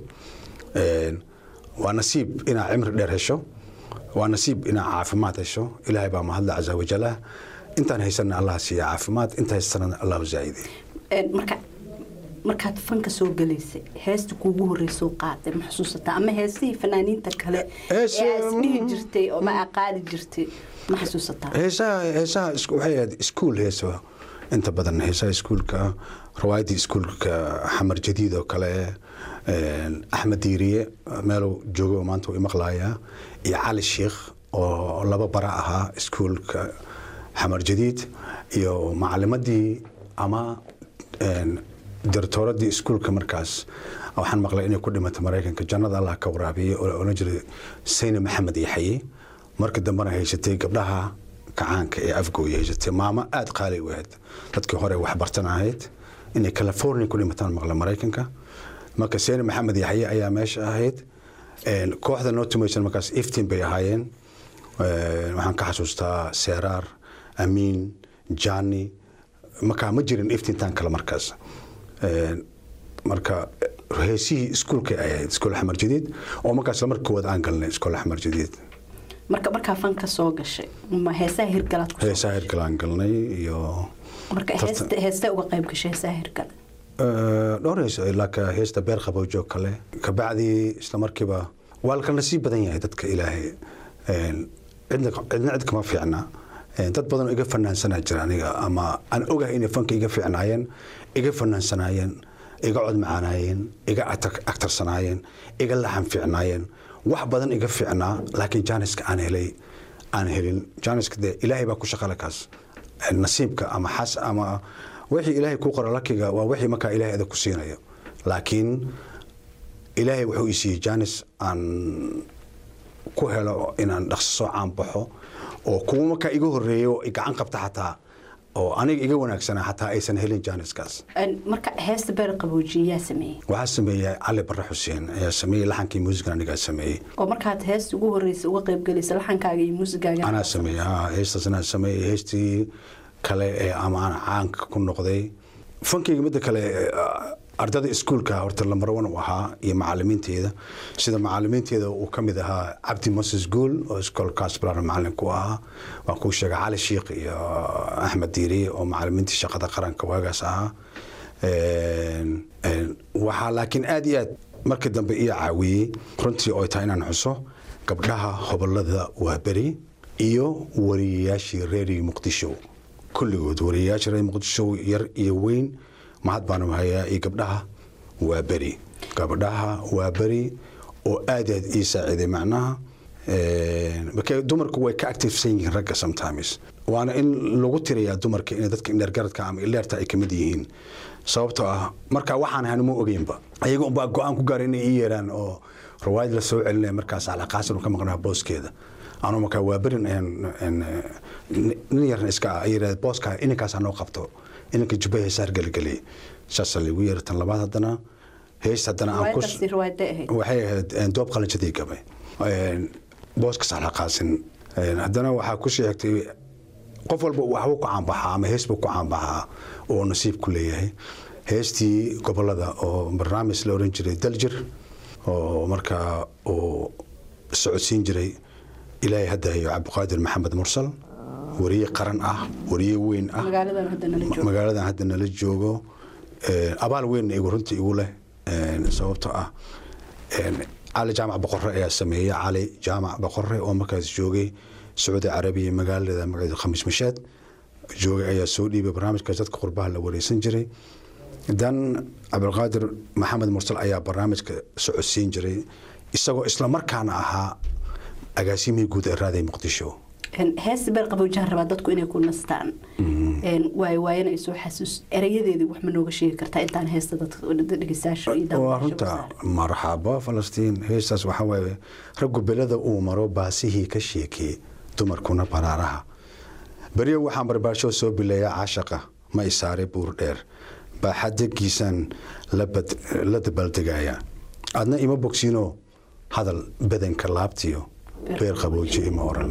waa nasiib inaa cimri dheer hesho waa nasiib inaa caafimaad hesho ilaahay baa mahadla casa wajalah intaan haysanna allah siiya caafimaad inta haysanana allahu zaa'idey marka markaad fanka soo galaysay heesta kuugu horreysoo qaaday ma xusuusataa ama heesihii fanaaniinta kale ee aad dhihi jirtay oo ma qaadi jirtay ma xasuusataa heesaha heesaha waxay ahayd iskuul heeso inta badan heesaha iskuulka riwaayadii iskuulka xamar jadiid oo kale axmed diiriye meeluu joogo oo maanta uu imaqlaaya iyo cali sheikh oo laba bara ahaa iskuulka xamar jadiid iyo macalimadii ama directooradii iskuulka markaas waxaan maqlay inay ku dhimatay maraykanka jannada allah ka waraabiyey oo la odhan jiray sayne maxamed yaxaye marka dambena haysatay gabdhaha kacaanka ee afgooya haysatay maamo aada qaali u ahayd dadkii hore waxbartan ahayd inay california ku dhimataan maqla maraykanka marka sayne maxamed yaxaye ayaa meesha ahayd kooxda noo tumaysan markaas iftiin bay ahaayeen waxaan ka xasuustaa seeraar amiin jani markaa ma jirin iftiintaan kale markaas marka heesihii iskuulka ay ahayd iskool axmar jadiid oo markaas lamar koowaad aan galnay iskool axmar jadiid marka markaa fanka soo gashay ma heesaha hirgalaad ku heesaha hirgalaan galnay iyo marka heesta heesta uga qayb gashay heesaha hirgala dhowr hees ilaa heesta beer qabowjoog kale kabacdii isla markiiba waa la kala nasiib badan yahay dadka ilaahay cidna cidna cid kama fiicna dad badan oo iga fanaansanaa jira aniga ama aan ogahay inay fanka iga fiicnaayeen iga fanaansanaayeen iga cod macaanaayeen iga agtarsanaayeen iga laxan fiicnaayeen wax badan iga fiicnaa laakiin jaaniska aan helay aan helin jaaniska dee ilaahay baa ku shaqale kaas nasiibka ama xas ama wixii ilaahay kuu qora lakiga waa wixii markaa ilaahay adag ku siinayo laakiin ilaahay wuxuu i siiyey jaanis aan ku helo inaan dhaqso soo caanbaxo oo kuwa markaa iga horeeyo gacan qabta xataa oo aniga iga wanaagsanaa xataa aysan helin jaaniskaas marka heesta beer qaboojiye yaa sameeyey waxaa sameeyey cali barre xuseen ayaa sameeyey laxankii muusigan anigaa sameeyey oo markaad heesta ugu horeysa uga qayb galaysa laxankaaga iyo muusigaaga anaa sameeyey ha heestaas anaa sameeyey heestii kale ee ama aan caanka ku noqday fankayga midda kale ardada iskuulka horta lambar one u ahaa iyo macalimiinteeda sida macalimiinteeda uu ka mid ahaa cabdi moses guul oo iskoolkaas balar macalin ku ahaa waan kuu sheegay cali shiikh iyo axmed diiriye oo macalimiintii shaqada qaranka waagaas ahaa waxaa laakiin aad iyo aad markii dambe ii caawiyey runtii oo tahay inaan xuso gabdhaha hobolada waaberi iyo wariyayaashii reeriyo muqdisho kulligood wariyayaasha reer muqdisho yar iyo weyn mahad baanu hayaa iyo gabdhaha waa beri gabdhaha waa beri oo aad aad ii saaciiday macnaha marka dumarku way ka activesan yihiin ragga sometimes waana in lagu tirayaa dumarka in dadka indhergaradka ama ileerta ay kamid yihiin sababtoo ah markaa waxaan ahan ma ogeynba ayaga unbaa go-aan ku gaara inay ii yeeraan oo rawaayad la soo celinaya markaas alaqaasan ka maqnaa booskeeda anuu markaa waa berin nin yarna iska ah ay yidhahda booska ininkaas hanoo qabto ininka jubba heesaar geligeliy saasaa lagu yeera tan labaad haddana hees haddana aan waxay ahayd doob qalanjadii gabay booska saxlaqaasin haddana waxaa ku sii xigtay qof walba waxbuu ku caanbaxaa ama hees buu ku caanbaxaa oo nasiib ku leeyahay heestii gobolada oo barnaamij la oran jiray daljir oo markaa uu socodsiin jiray ilaahay hadda hayo cabdiqaadir maxamed mursal wariye qaran ah wariye weyn ah magaaladan hadda nala joogo abaal weynna igu runtii igu leh sababtoo ah cali jaamac boqore ayaa sameeyey cali jaamac boqore oo markaas joogay sacuudi carabiya magaalada magaceeda khamiis mashaad joogay ayaa soo dhiibay barnaamijkaas dadka qurbaha la wareysan jiray dan cabdiqaadir maxamed mursal ayaa barnaamijka socodsiin jiray isagoo isla markaana ahaa agaasimihii guud ee raaday muqdisho heesta beer qabowjahan rabaa dadku inay ku nastaan waay waayana ay soo xasuus erayadeedii wax ma nooga sheegi kartaa intaan heesta dadka dhegeystayaasha iyo waa runta marxaba falastiin heestaas waxaa waaye raggu belada uu maro baasihii ka sheekee dumarkuna baraaraha beryo waxaan barbaarsho soo bileeyaa caashaqa ma isaare buur dheer baaxadagiisaan la dabaaldegaya adna ima bogsiino hadal badanka laabtiyo beer qabooji ima oran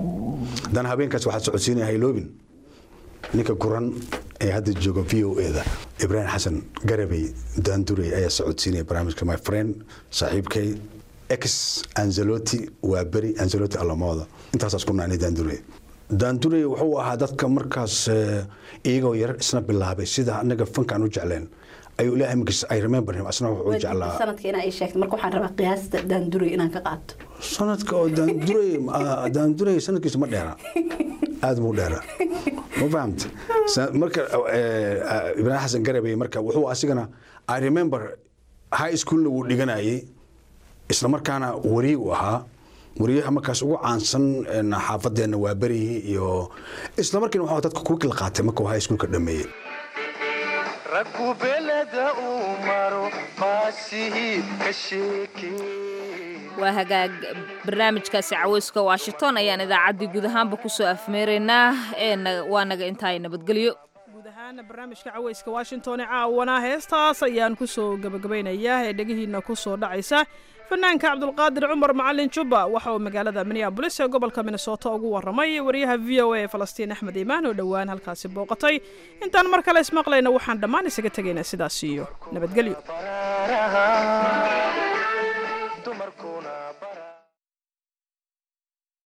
dan habeenkaas waxaad socodsiinaya hayloobin ninka guran ee hadda jooga v o eda ibraahim xasan garabey daandurey ayaa socodsiinaya barnaamijka my friend saaxiibkay ex anzeloti waa beri anzeloti alamooda intaasaas ku naanay daandurey daandurey wuxuu ahaa dadka markaas iyagoo yar isna bilaabay sida anaga fankaan u jecleen ayuu ilaahay magis ay remember him asna wuxuu jeclaa sanadka inaa ii sheegto marka waxaan rabaa qiyaasta daandurey inaan ka qaato sanadka oo daandurey daandurey sanadkiisa ma dheera aada muu dheera ma fahamta marka ibraahim xasan garabey marka wuxuu asigana i remember high schoolna wuu dhiganayay isla markaana wariye u ahaa wariyaha markaas ugu caansan xaafadeenna waa berihii iyo isla markiina waxaa dadka kuwa kala qaatay marka high schoolka dhameeyey raggu beleda uu maro baasihii ka sheekee waa hagaag barnaamijkaasi caweyska washington ayaan idaacaddii guud ahaanba kusoo afmeeraynaa ee waa naga intaay nabadgelyo guud ahaan barnaamijka caweyska washington ee caawana heestaas ayaan kusoo gabagabaynayaa ee dhegihiina kusoo dhacaysa fanaanka cabdulqaadir cumar macalin jubba waxa uu magaalada minneabolis ee gobolka minnesota ugu warramay wariyaha v o a ee falastiin axmed iimaan oo dhowaan halkaasi booqatay intaan mar kale ismaqlayna waxaan dhammaan isaga tegaynaa sidaas iyo nabadgelyo